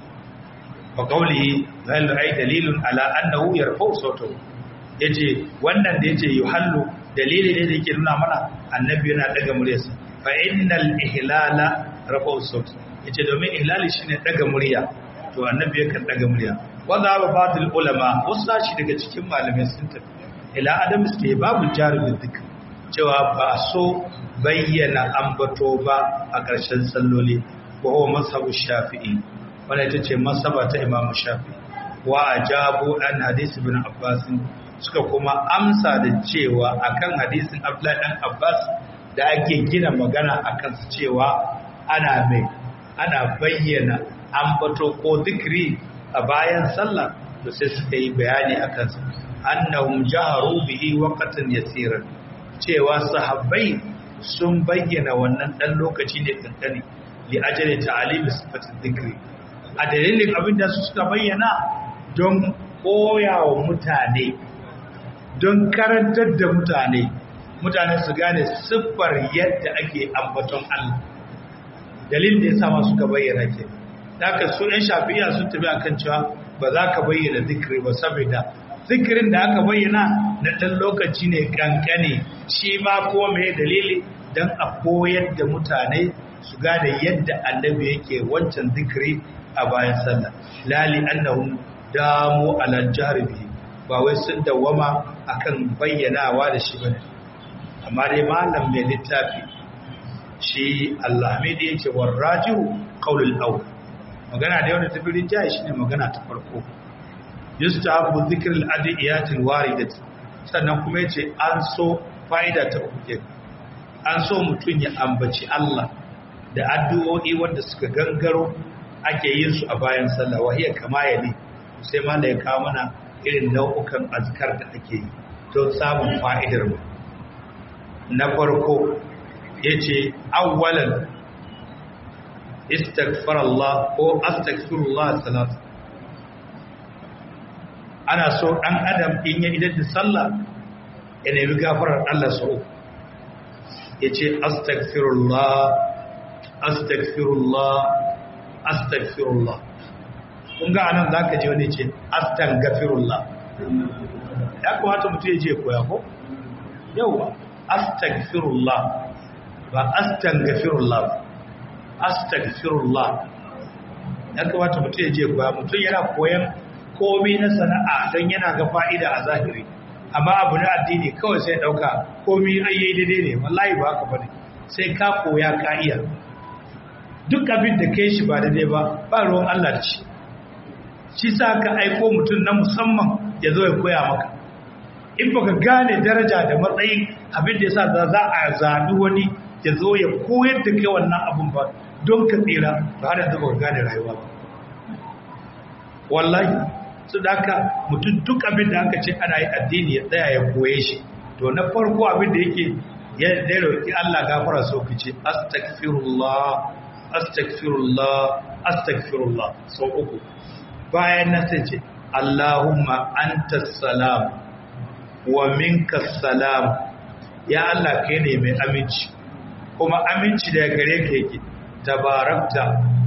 wa qawlihi zallu ay dalilun ala annahu yarfa'u sawtahu yace wannan da yace yuhallu dalili ne da yake nuna mana annabi yana daga muryarsa fa innal ihlala rafa'u sawt yace domin ihlali shine daga murya to annabi yakan daga murya wanda ba batil ulama wasu shi daga cikin malamai sun tafi ila adam suke babu jaribin dhikr cewa ba so bayyana ambato ba a ƙarshen salloli wa huwa mazhabu shafi'i wanda ita ce masaba ta imamu shafi'i wa ajabu an hadisi ibn abbas suka kuma amsa da cewa akan hadisin abdullahi dan abbas da ake gina magana akan su cewa ana mai ana bayyana ambato ko zikri a bayan sallah da sai suka yi bayani akan su annahum jaharu bihi waqtan yasiran cewa sahabbai sun bayyana wannan dan lokaci ne kankani li ajali ta'alimi sifatin zikri a dalilin abin da su suka bayyana don koyawa mutane don karantar da mutane mutane su gane siffar yadda ake ambaton Allah dalilin da ya sama suka bayyana ke daga su ‘yan shafiya sun tafi akan cewa ba za ka bayyana zikiri ba saboda zikirin da aka bayyana na ɗan lokaci ne kankane shi ma kuma mai dalili don a koyar da mutane su gane yadda annabi yake wancan zikiri a bayan sallah lali annahum damu ala jaribi ba wai sun dawama akan bayyanawa da shi bane amma dai malam mai littafi shi Allah-hamidi yake warrajihu qaulul awwal magana da wanda tafi rinjaye shine magana ta farko yustahabu dhikr al-adiyat al-waridat sannan kuma yace an so fa'ida ta uku ke an so mutun ya ambaci Allah da addu'o'i wanda suka gangaro ake yin su a bayan sallah wahiya kama yali sai ma da ya kawo mana irin nau'ukan azkar da ake yi don samun fa'idar mu na farko yace awwalan istaghfar Allah ko astaghfirullah salat ana so dan adam in ya idan da sallah ya nemi gafarar Allah sau yace astaghfirullah astaghfirullah astaghfirullah kun ga anan zaka je wani ce astaghfirullah ya kamata mutum ya je koya ko yawa astaghfirullah ba astaghfirullah astaghfirullah ya kamata mutum ya je koya mutum yana koyan komai na sana'a don yana ga fa'ida a zahiri amma abu na addini kawai sai dauka komai ayyai daidai ne wallahi ba haka bane sai ka koya ka iya duk abin da kai shi ba daidai ba ba ruwan Allah da shi shi sa ka aiko mutum na musamman ya zo ya koya maka in baka gane daraja da matsayin abin da yasa za za a zabi wani ya zo ya koyar da kai wannan abin ba don ka tsira ba har yanzu ba gane rayuwa ba wallahi su da haka mutum duk abin da aka ce ana yi addini ya tsaya ya koye shi to na farko abin da yake ya dai roki Allah gafara so ki ce astaghfirullah astaghfirullah astaghfirullah sau uku bayan nan sai ce Allahumma antas salam wa minkas salam ya Allah kai ne mai aminci kuma aminci daga gare ka yake tabarakta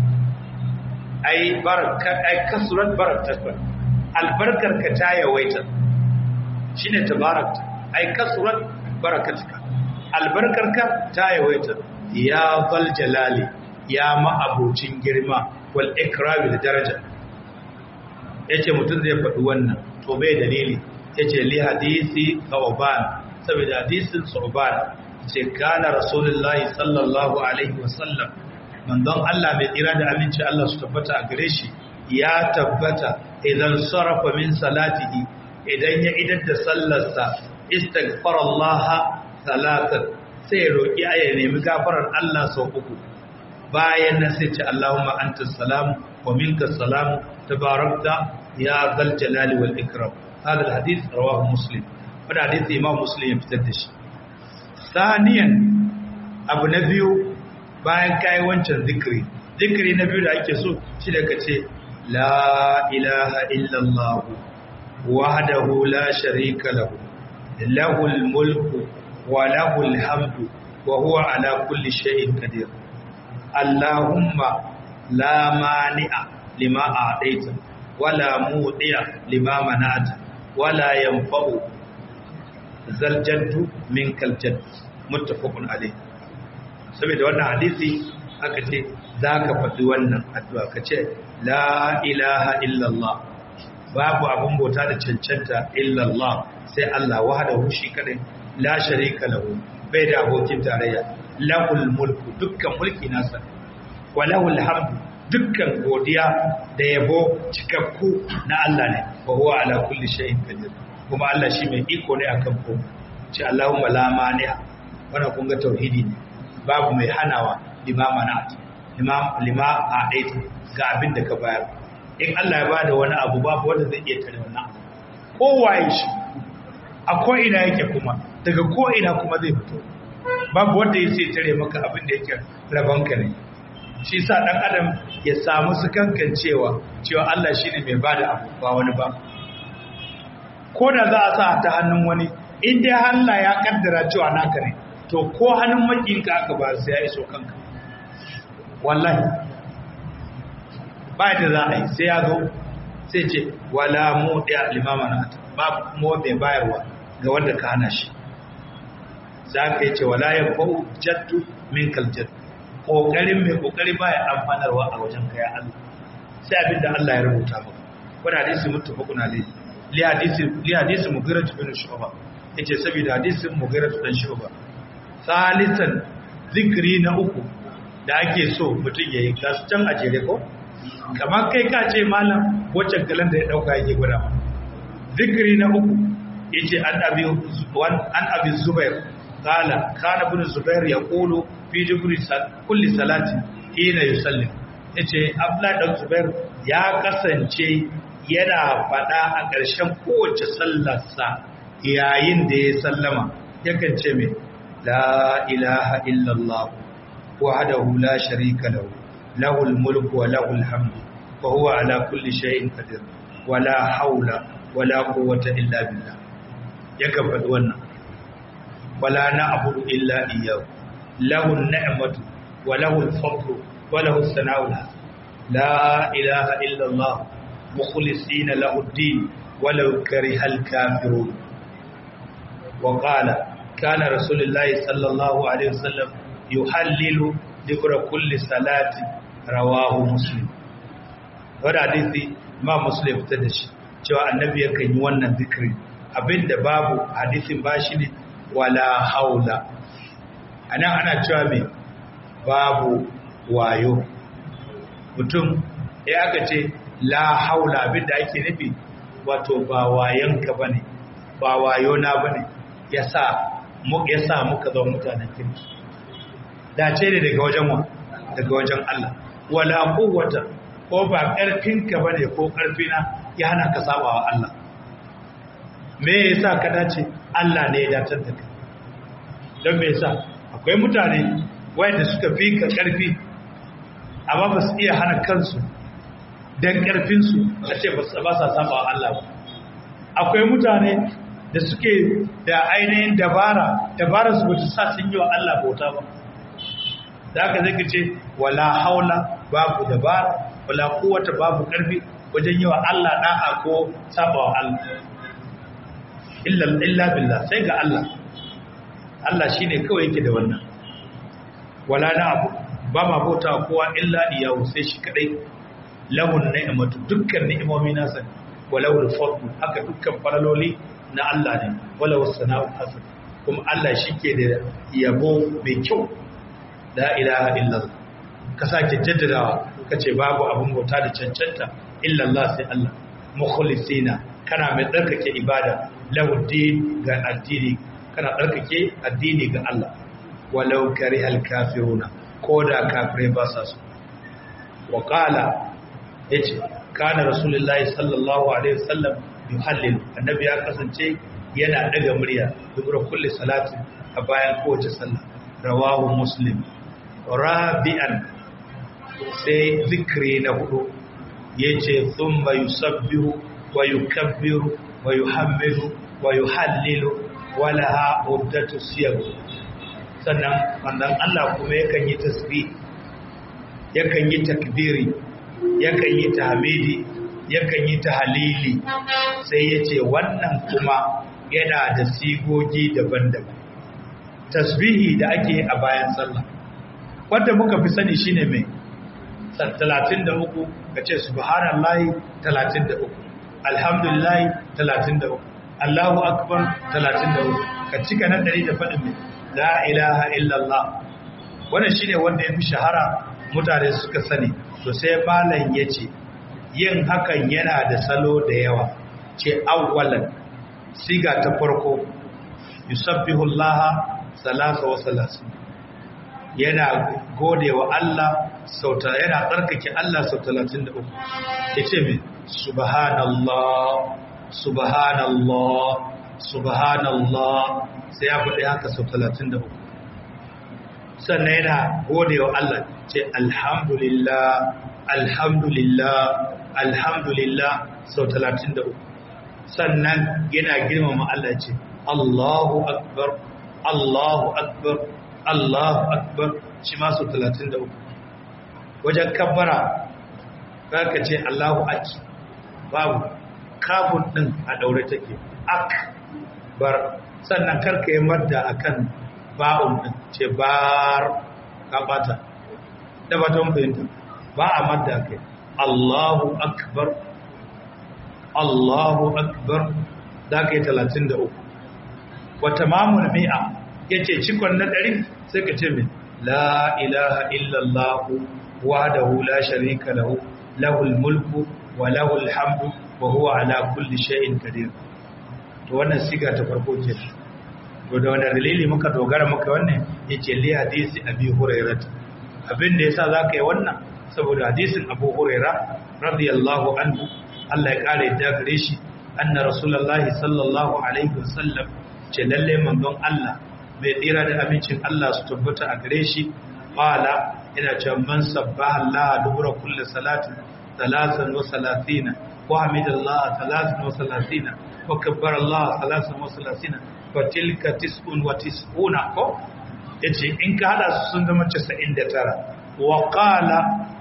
ai baraka ai kasurat barakta albarkar ka ta yawaita shine tabarakta ai kasurat barakatka albarkar ka ta yawaita ya zal jalali ya ma'abucin girma wal ikrami da daraja yace mutum zai faɗi wannan to bai dalili yace li hadisi thawban saboda hadisin thawban ce kana rasulullahi sallallahu alaihi wasallam manzon Allah mai tsira da aminci Allah su tabbata a gare shi ya tabbata idan sarafa min salatihi idan ya idar da sallarsa istighfarallaha salatan sai roki aya nemi gafarar Allah sau uku bayan nan sai ce Allahumma anta salam wa minka salam tabarakta ya zal jalali wal ikram hada alhadith rawahu muslim wannan hadisi imam muslim ya fitar da shi saniyan abu na biyu bayan kai wancan zikiri zikiri na biyu da ake so shi da kace la ilaha illallah wahdahu la sharika lahu lahul mulku wa lahul hamdu wa huwa ala kulli shay'in qadir allahumma la mani'a lima a'taita wala mudiya lima mana'ata wala yanfa'u zal jaddu min kal jadd muttafaqun alayh saboda wannan hadisi aka ce zaka faɗi wannan addu'a ka ce la ilaha illallah babu abun bauta da cancanta illallah sai Allah wahdahu shi kadai la sharika lahu bai da abokin tarayya lahul mulku dukkan mulki nasa wa lahul hamdu dukkan godiya da yabo cikakku na Allah ne wa huwa ala kulli shay'in qadir kuma Allah shi mai iko ne akan ko ce Allahumma la mani'a wannan kun ga tauhidi ne babu mai hanawa limama na imam lima a daita ga abin da ka bayar in Allah ya bada wani abu babu wanda zai iya tare wannan kowaye shi a ko ina yake kuma daga ko ina kuma zai fito babu wanda ya sai tare maka abin da yake rabanka ne shi sa dan adam ya samu su kankan cewa cewa Allah shine mai bada abu ba wani ba ko da za a sa ta hannun wani in dai Allah ya kaddara cewa naka ne to ko hannun makinka aka ba sai ya iso kanka wallahi ba da za a yi sai ya zo sai ce wala mu da limama na babu kuma mai bayarwa ga wanda ka hana shi za ka yi ce wala ya fa'u jaddu min kaljad ƙoƙarin mai ƙoƙari ba ya amfanarwa a wajen kaya Allah sai abin da Allah ya rubuta ba wani hadisi mutu fa kuna lai li hadisi li hadisi mugira tu bin shuba yace saboda hadisin mugira tu dan shuba salisan zikri na uku da ake so mutum yayi gasu can a jere ko kamar kai ka ce malam waccan kalan da ya dauka yake gwada zikri na uku yace an abi wan an abi zubair qala kana ibn zubair yaqulu fi jibri kulli salati hina yusallim yace abdullahi dan zubair ya kasance yana fada a ƙarshen kowace sallarsa yayin da ya sallama yakan ce mai la ilaha illallah wahdahu la sharika lahu lahul mulku wa lahul hamdu wa huwa ala kulli shay'in qadir wala haula wala quwwata illa billah yakan faɗi wannan wala na'budu illa iyyahu lahu an-ni'matu wa lahu al-fadlu wa lahu as-sana'u la ilaha illa Allah mukhlisina lahu ad-din walau kariha al-kafirun wa qala kana rasulullahi sallallahu alaihi wasallam yuhallilu dhikra kulli salati rawahu muslim wanda hadisi ma muslim ta da shi cewa annabi yakan yi wannan zikiri abinda babu hadisin bashi ne wala haula anan ana cewa me babu wayo mutum ya aka ce la haula abinda ake nufi wato ba wayanka bane ba wayo na bane yasa mu yasa muka zo mutanen kirki dace ne daga wajen wa daga wajen Allah wala quwwata ko ba karfinka bane ko karfina ya hana ka sabawa Allah me yasa ka dace Allah ne ya datar da kai don me yasa akwai mutane wanda suka fi ka karfi amma ba su iya hana kansu don karfinsu a ce ba sa saba wa Allah ba akwai mutane da suke da ainihin dabara dabara su bata sa sun yi wa Allah bauta ba da aka zai ce wala haula babu dabara wala kowata babu karfi wajen yi wa Allah da'a ko saba wa Allah illa billah sai ga Allah Allah shine kawai yake da wannan wala na abu ba ma bauta kowa illa iyahu sai shi kadai lahun ni'matu dukkan ni'imomi nasa walau al-fadl haka dukkan faraloli na Allah ne walau sana'u hasan kuma Allah shike da yabo mai kyau la ilaha illallah ka sake jaddadawa kace babu abun bauta da cancanta illa Allah sai Allah mukhlisina kana mai tsarkake ibada lahu din ga addini kana tsarkake addini ga Allah walau karihal kafiruna ko da kafirai ba sa so wa qala yace kana rasulullahi sallallahu alaihi wasallam yuhallil annabi ya kasance yana daga murya dubura kulli salati a bayan kowace sallah rawahu muslim rabi'an sai zikri na hudu yace thumma yusabbihu wa yukabbiru wa yuhammidu wa yuhallilu wa laha uddatu siyam sannan manzon Allah kuma yakan yi tasbih yakan yi takbiri yakan yi tahmidi yakan yi ta halili sai ya ce wannan kuma yana da sigogi daban-daban tasbihi da ake a bayan sallah wanda muka fi sani shine mai 33 ka ce subhanallahi 33 alhamdulillahi 33 Allahu akbar 33 ka cika na 100 da faɗin mai la ilaha illallah wannan shine wanda ya fi shahara mutane suka sani to sai malam ya ce yin hakan yana da salo da yawa ce awwalan siga ta farko yusabbihu allaha salasa wa salasin yana gode wa Allah sauta yana tsarkake Allah sau 33 yace me subhanallah subhanallah subhanallah sai ya faɗi haka sau 33 sannan yana gode wa Allah ce alhamdulillah alhamdulillah alhamdulillah sau 33 sannan yana girmama Allah ce Allahu akbar Allahu akbar Allahu akbar shi ma sau 33 wajen kabbara ka ce Allahu aki babu kafin din a daure take akbar sannan karka yi madda akan ba'un din ce bar ka bata da ba ta fahimta ba a madda kai Allahu akbar Allahu akbar za ka yi talatin da uku wata mamun mi'a ya ce cikon na ɗari sai ka ce min la ilaha illallahu wa da hula sharika lahu lahul mulku wa lahul hamdu wa huwa ala kulli shay'in qadir to wannan siga ta farko ke to da wannan dalili muka dogara muka wannan yace li hadisi abi hurairah abin da yasa zaka yi wannan saboda hadisin abu hurairah radiyallahu anhu Allah ya kare da gare shi anna rasulullahi sallallahu alaihi wasallam ce lalle manzon Allah mai tsira da amincin Allah su tabbata a gare shi qala ina cewa man sabbaha Allah dubura kulli salatin salasan wa salatina wa hamidallah salasan wa salatina wa kabbara Allah salasan wa salatina fa tilka tis'un wa tis'una ko yace in ka hada su sun zama 99 wa qala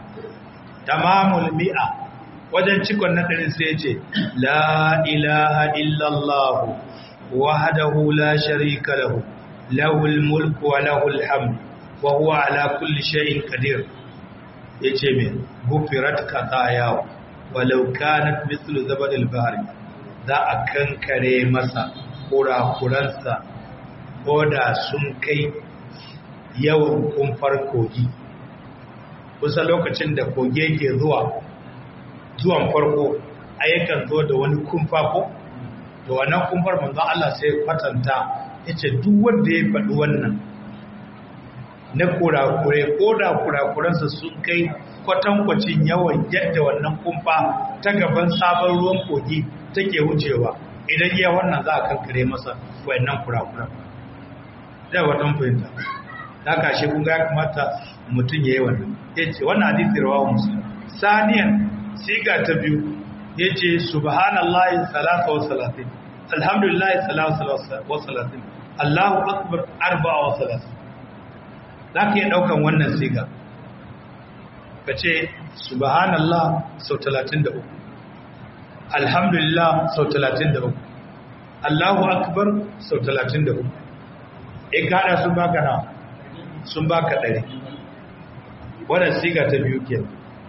tamamul mi'a wajen cikon na ɗarin sai ce la ilaha illallah wahdahu la sharika lahu lahul mulku wa lahul hamd wa huwa ala kulli shay'in qadir yace me gufirat qataya walau kanat mithlu zabad al-bahr za a kankare masa kurakuransa ko da sun kai yawan kumfar kogi kusa lokacin da koge ke zuwa zuwan farko ayyukan zo da wani kumfa ko da wannan kumfar manzon Allah sai kwatanta yace duk wanda ya faɗi wannan na kurakure ko da kurakuransa sun kai kwatankwacin yawan yadda wannan kumfa ta gaban sabon ruwan kogi take wucewa idan ya wannan za a kankare masa wayannan kurakuran da watan fahimta ta kashe kun ga ya kamata mutum ya yi wannan ya ce wannan hadisi rawa musulun saniyan siga ta biyu ya ce subhanallahi salasa wa salatin alhamdulillahi salasa wa salatin allahu akbar arba'a wa salatin za ka iya ɗaukan wannan siga ka ce subhanallah sau talatin da uku alhamdulillah sau talatin da uku allahu akbar sau talatin da uku in ka haɗa sun baka na sun baka ɗari wannan siga ta biyu kenan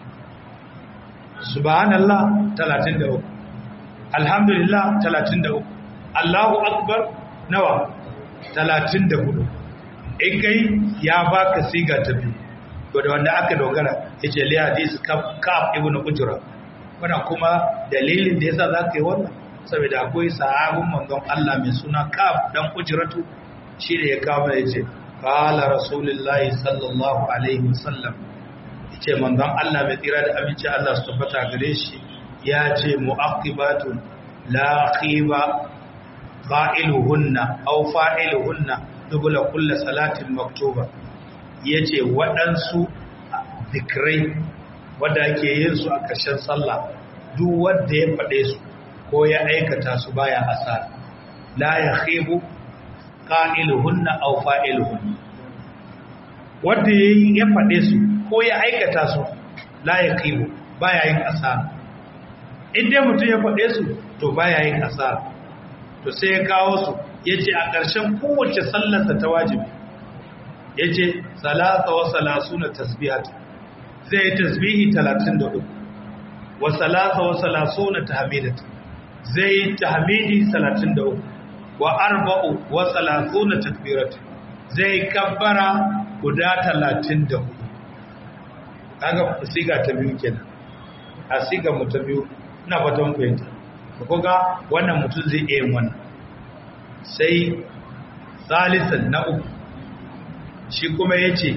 subhanallah 33 alhamdulillah 33 Allahu akbar nawa 34 in kai ya baka siga ta biyu to da wanda aka dogara yace li hadis kaf ibnu ujra wannan kuma dalilin da yasa zaka yi wannan saboda akwai sahabin manzon Allah mai suna kaf dan ujratu shi da ya kawo yace qala rasulullahi sallallahu alaihi wasallam ce manzon Allah mai tsira da aminci Allah su tabbata gare shi ya ce mu'aqibatun la khiba fa'iluhunna aw fa'iluhunna dubula kulli salatin maktuba yace waɗansu zikrai wanda ake yin su a ƙarshen sallah duk wanda ya faɗe su ko ya aikata su baya asara la yakhibu qa'iluhunna aw fa'iluhunna wanda ya faɗe su ko ya aikata su la ya kiwo baya yin asara in dai mutum ya faɗe su to baya yin asara to sai ya kawo su ya ce a ƙarshen kowace sallarsa ta wajibi ya ce salasa wa salasu na tasbihat zai yi tasbihi 33 wa salasa wa salasu na tahamidat zai yi tahamidi 33 wa arba'u wa salasu na takbirat zai kabbara guda 34 kaga siga ta biyu kenan a siga mu ta biyu ina fatan fahimta ko ga wannan mutum zai iya yin wannan sai salisan na uku shi kuma ya ce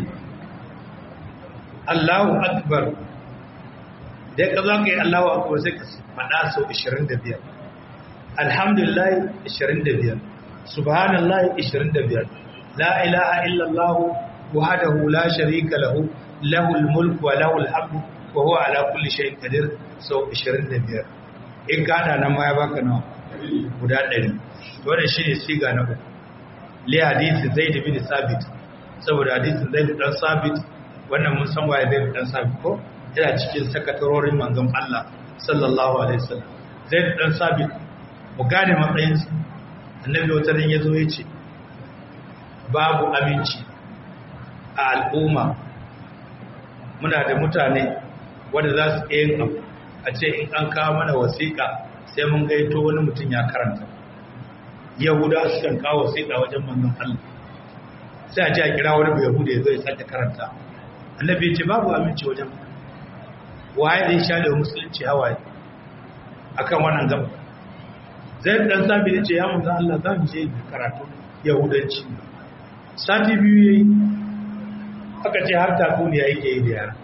Allahu akbar dai ka za ka yi Allahu akbar sai ka faɗa sau 25 alhamdulillah 25 subhanallah 25 la ilaha illallah wahdahu la sharika lahu lahul mulku wa lahul hamdu wa huwa ala kulli shay'in qadir sau 25 in ka hada nan ma ya baka nawa guda 100 wannan shine siga na uku li hadisi zaid bin sabit saboda hadisin zaid dan sabit wannan mun san waye zaid dan sabit ko yana cikin sakatarorin manzon Allah sallallahu alaihi wasallam zaid dan sabit mu gane matsayin sa annabi wata ran yazo yace babu aminci a al'umma muna da mutane wanda za su yin abu a ce in an kawo mana wasiƙa sai mun gaito wani mutum ya karanta yahuda su kan kawo wasiƙa wajen manzon Allah sai a ce a kira wani bai yahuda ya zo ya sake karanta annabi ya ce babu aminci wajen waye zai sha da musulunci hawaye akan wannan gaba zai dan sabi ya ce ya manzon Allah za mu je karatu yahudanci sati biyu yayi aka ce har takuniya yake yi da yara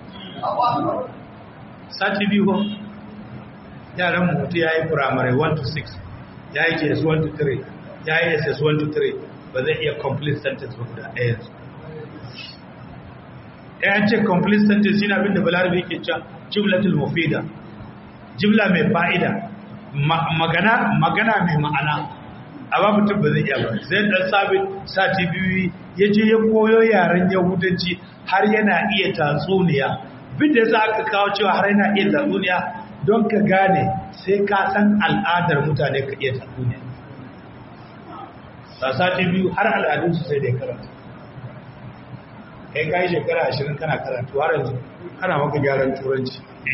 sati biyu ba yaran mutu ya yi firamare 1 to 6 ya yi ks 1 to 3 ya yi ss 1 to 3 ba zai iya complete sentence ba guda ɗaya yanzu ya ce complete sentence yana abinda balarabe yake cewa jimlatul mufida jimla mai fa'ida magana magana mai ma'ana amma mutum ba zai iya ba zai dan sabit sati biyu ya je ya koyo yaren yahudanci har yana iya tatsuniya bin da za ka kawo cewa har yana iya tatsuniya don ka gane sai ka san al'adar mutane ka iya tatsuniya a sati biyu har al'adunsu sai da ya karanta kai ka yi shekara ashirin kana karatu har yanzu kana maka gyaran turanci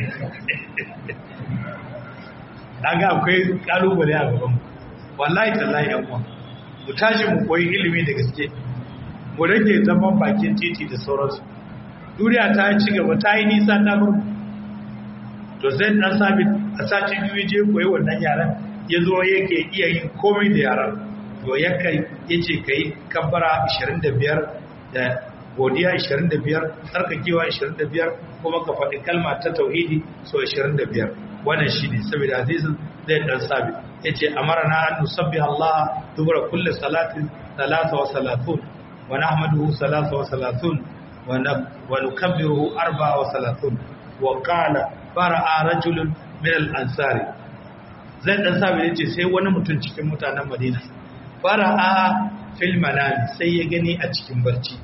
ga akwai kalubale a gaban wallahi tallahi yan uwa mu tashi mu koyi ilimi da gaske mu rage zaman bakin titi da sauransu duniya ta ci gaba ta yi nisa ta bar to zai dan sabit a sati biyu je koyi wannan yaran ya zo yake iya yin komai da yaran to ya kai yace kai kabbara 25 da godiya 25 tsarkakewa 25 kuma ka faɗi kalma ta tauhidi so 25 wannan shine saboda hadisin zai dan sabit yace amarna an nusabbiha Allah dubura kulli salatin 33 wa nahmaduhu 33 ونكبره أربعة وثلاثون وقال فرأى رجل من الأنصار zai dan sabi yace sai wani mutum cikin mutanen Madina fara'a fil manami sai ya gani a cikin barci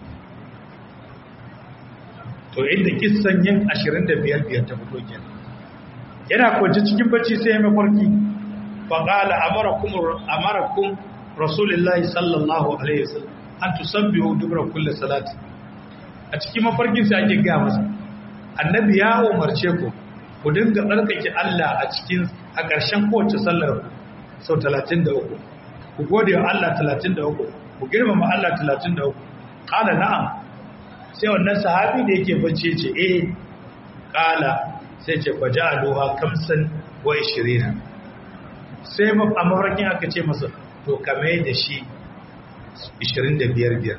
to inda kissan yin 25 biyar ta fito kenan yana kwance cikin barci sai ya mafarki fa qala amarakum amarakum rasulullahi sallallahu alaihi wasallam an tusabbihu dubra kulli salati a cikin mafarkin sai ake gaya masa annabi ya umarce ku ku dinga tsarkake Allah a cikin a ƙarshen kowace sallar sau 33 ku gode wa Allah 33 ku girmama Allah 33 qala na'am sai wannan sahabi da yake bacci ce eh qala sai ce faja'aluha kamsan wa 20 sai a mafarkin aka ce masa to kame da shi 25 biyar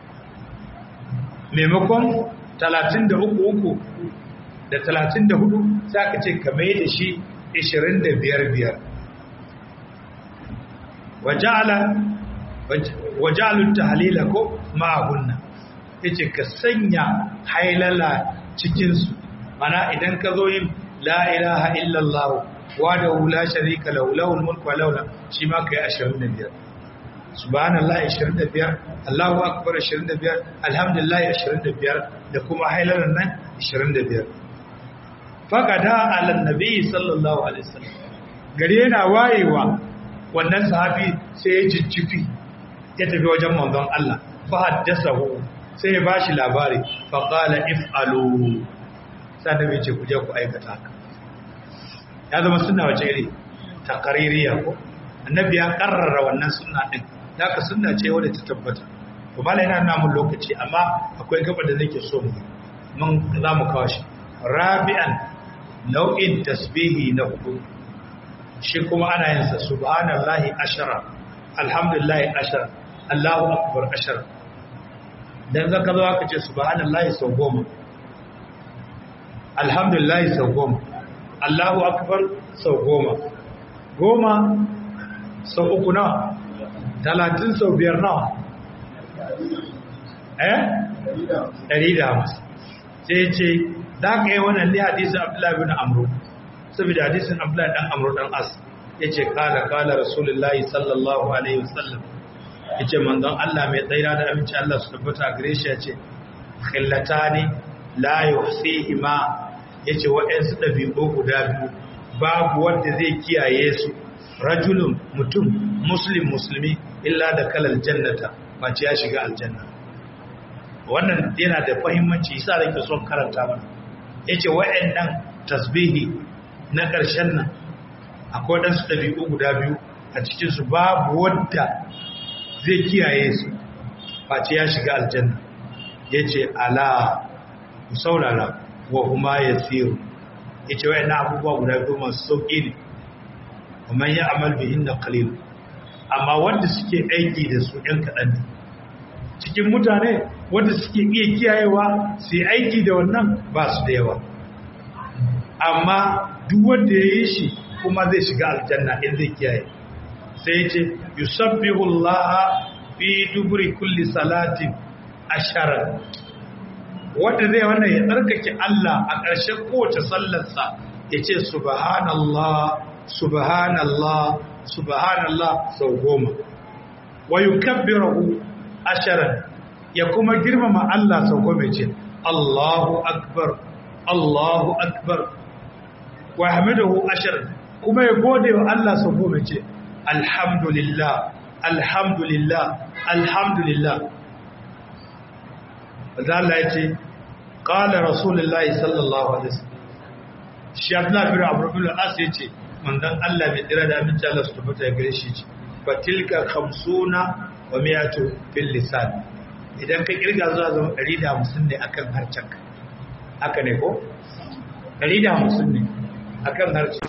maimakon 33 da 34 sai aka ce kame da shi 25 wajalun tahalila ko ma'ahunna ya ce ka sanya hailala cikinsu mana idan ka zo yin la'ilaha illallahu wa da hula sharika laulawul mulku wa laula shi ma ka yi 25 subhanallah 25 Allahu akbar 25 alhamdulillah 25 da kuma hailalan nan 25 faqada ala nabi sallallahu alaihi wasallam gari yana wayewa wannan sahabi sai ya jijjifi ya tafi wajen manzon Allah fa haddasahu sai ya bashi labari fa qala if'alu sai da ce ku je ku aikata haka ya zama sunna wace iri takaririya ko annabi ya karrara wannan sunna din haka sunna ce wadda ta tabbata to malai yana nuna mun lokaci amma akwai gaba da nake so mu mun za mu kawo shi rabi'an nau'in tasbihi na hudu shi kuma ana yin sa subhanallahi ashara alhamdulillahi ashara allahu akbar ashara dan zaka zo aka ce subhanallahi sau goma alhamdulillahi sau goma allahu akbar sau goma goma sau uku nawa talatin sau biyar nawa eh ɗari da hamsin sai ce za ka yi wannan ne hadisun abdullahi bin amru saboda hadisun abdullahi ɗan amru ɗan as ya ce kala kala rasulullahi sallallahu alaihi wasallam ya ce manzon allah mai tsaira da aminci allah su tabbata gare shi ya ce khillata ne la yuhsihi ma ya ce waɗansu ɗabi'u guda biyu babu wanda zai kiyaye su rajulun mutum muslim musulmi illa da kalal jannata mace ya shiga aljanna wannan yana da fahimmanci yasa da ke son karanta mana yace wayannan tasbihi na ƙarshen nan akwai dan su dabi'u guda biyu a cikin su babu wanda zai kiyaye su mace ya shiga aljanna yace ala ku saurara wa huma yasiru yace wayannan abubuwa guda biyu masu sauki ne kuma ya amal bihin da qalil amma wanda suke aiki da su ɗan kaɗan ne cikin mutane wanda suke iya kiyayewa su yi aiki da wannan ba su da yawa amma duk wanda ya yi shi kuma zai shiga aljanna in zai kiyaye sai ya ce yusabbihu Allah fi duburi kulli salatin ashara wanda zai wannan ya tsarkake Allah a ƙarshen kowace sallarsa ya ce subhanallah subhanallah subhanallah sau goma wa yukabbirahu asharan ya kuma girmama Allah sau goma ce Allahu akbar Allahu akbar wa hamidahu asharan kuma ya gode wa Allah sau goma ce alhamdulillah alhamdulillah alhamdulillah da Allah ya ce qala rasulullahi sallallahu alaihi wasallam shi Abdullah bin Amr bin al-As ya ce manzon Allah mai tsira da aminci Allah su tabbata ya gare shi ce fatilka khamsuna wa miyatu fil lisan idan ka kirga zuwa zama 150 ne akan harcenka haka ne ko 150 ne akan harcenka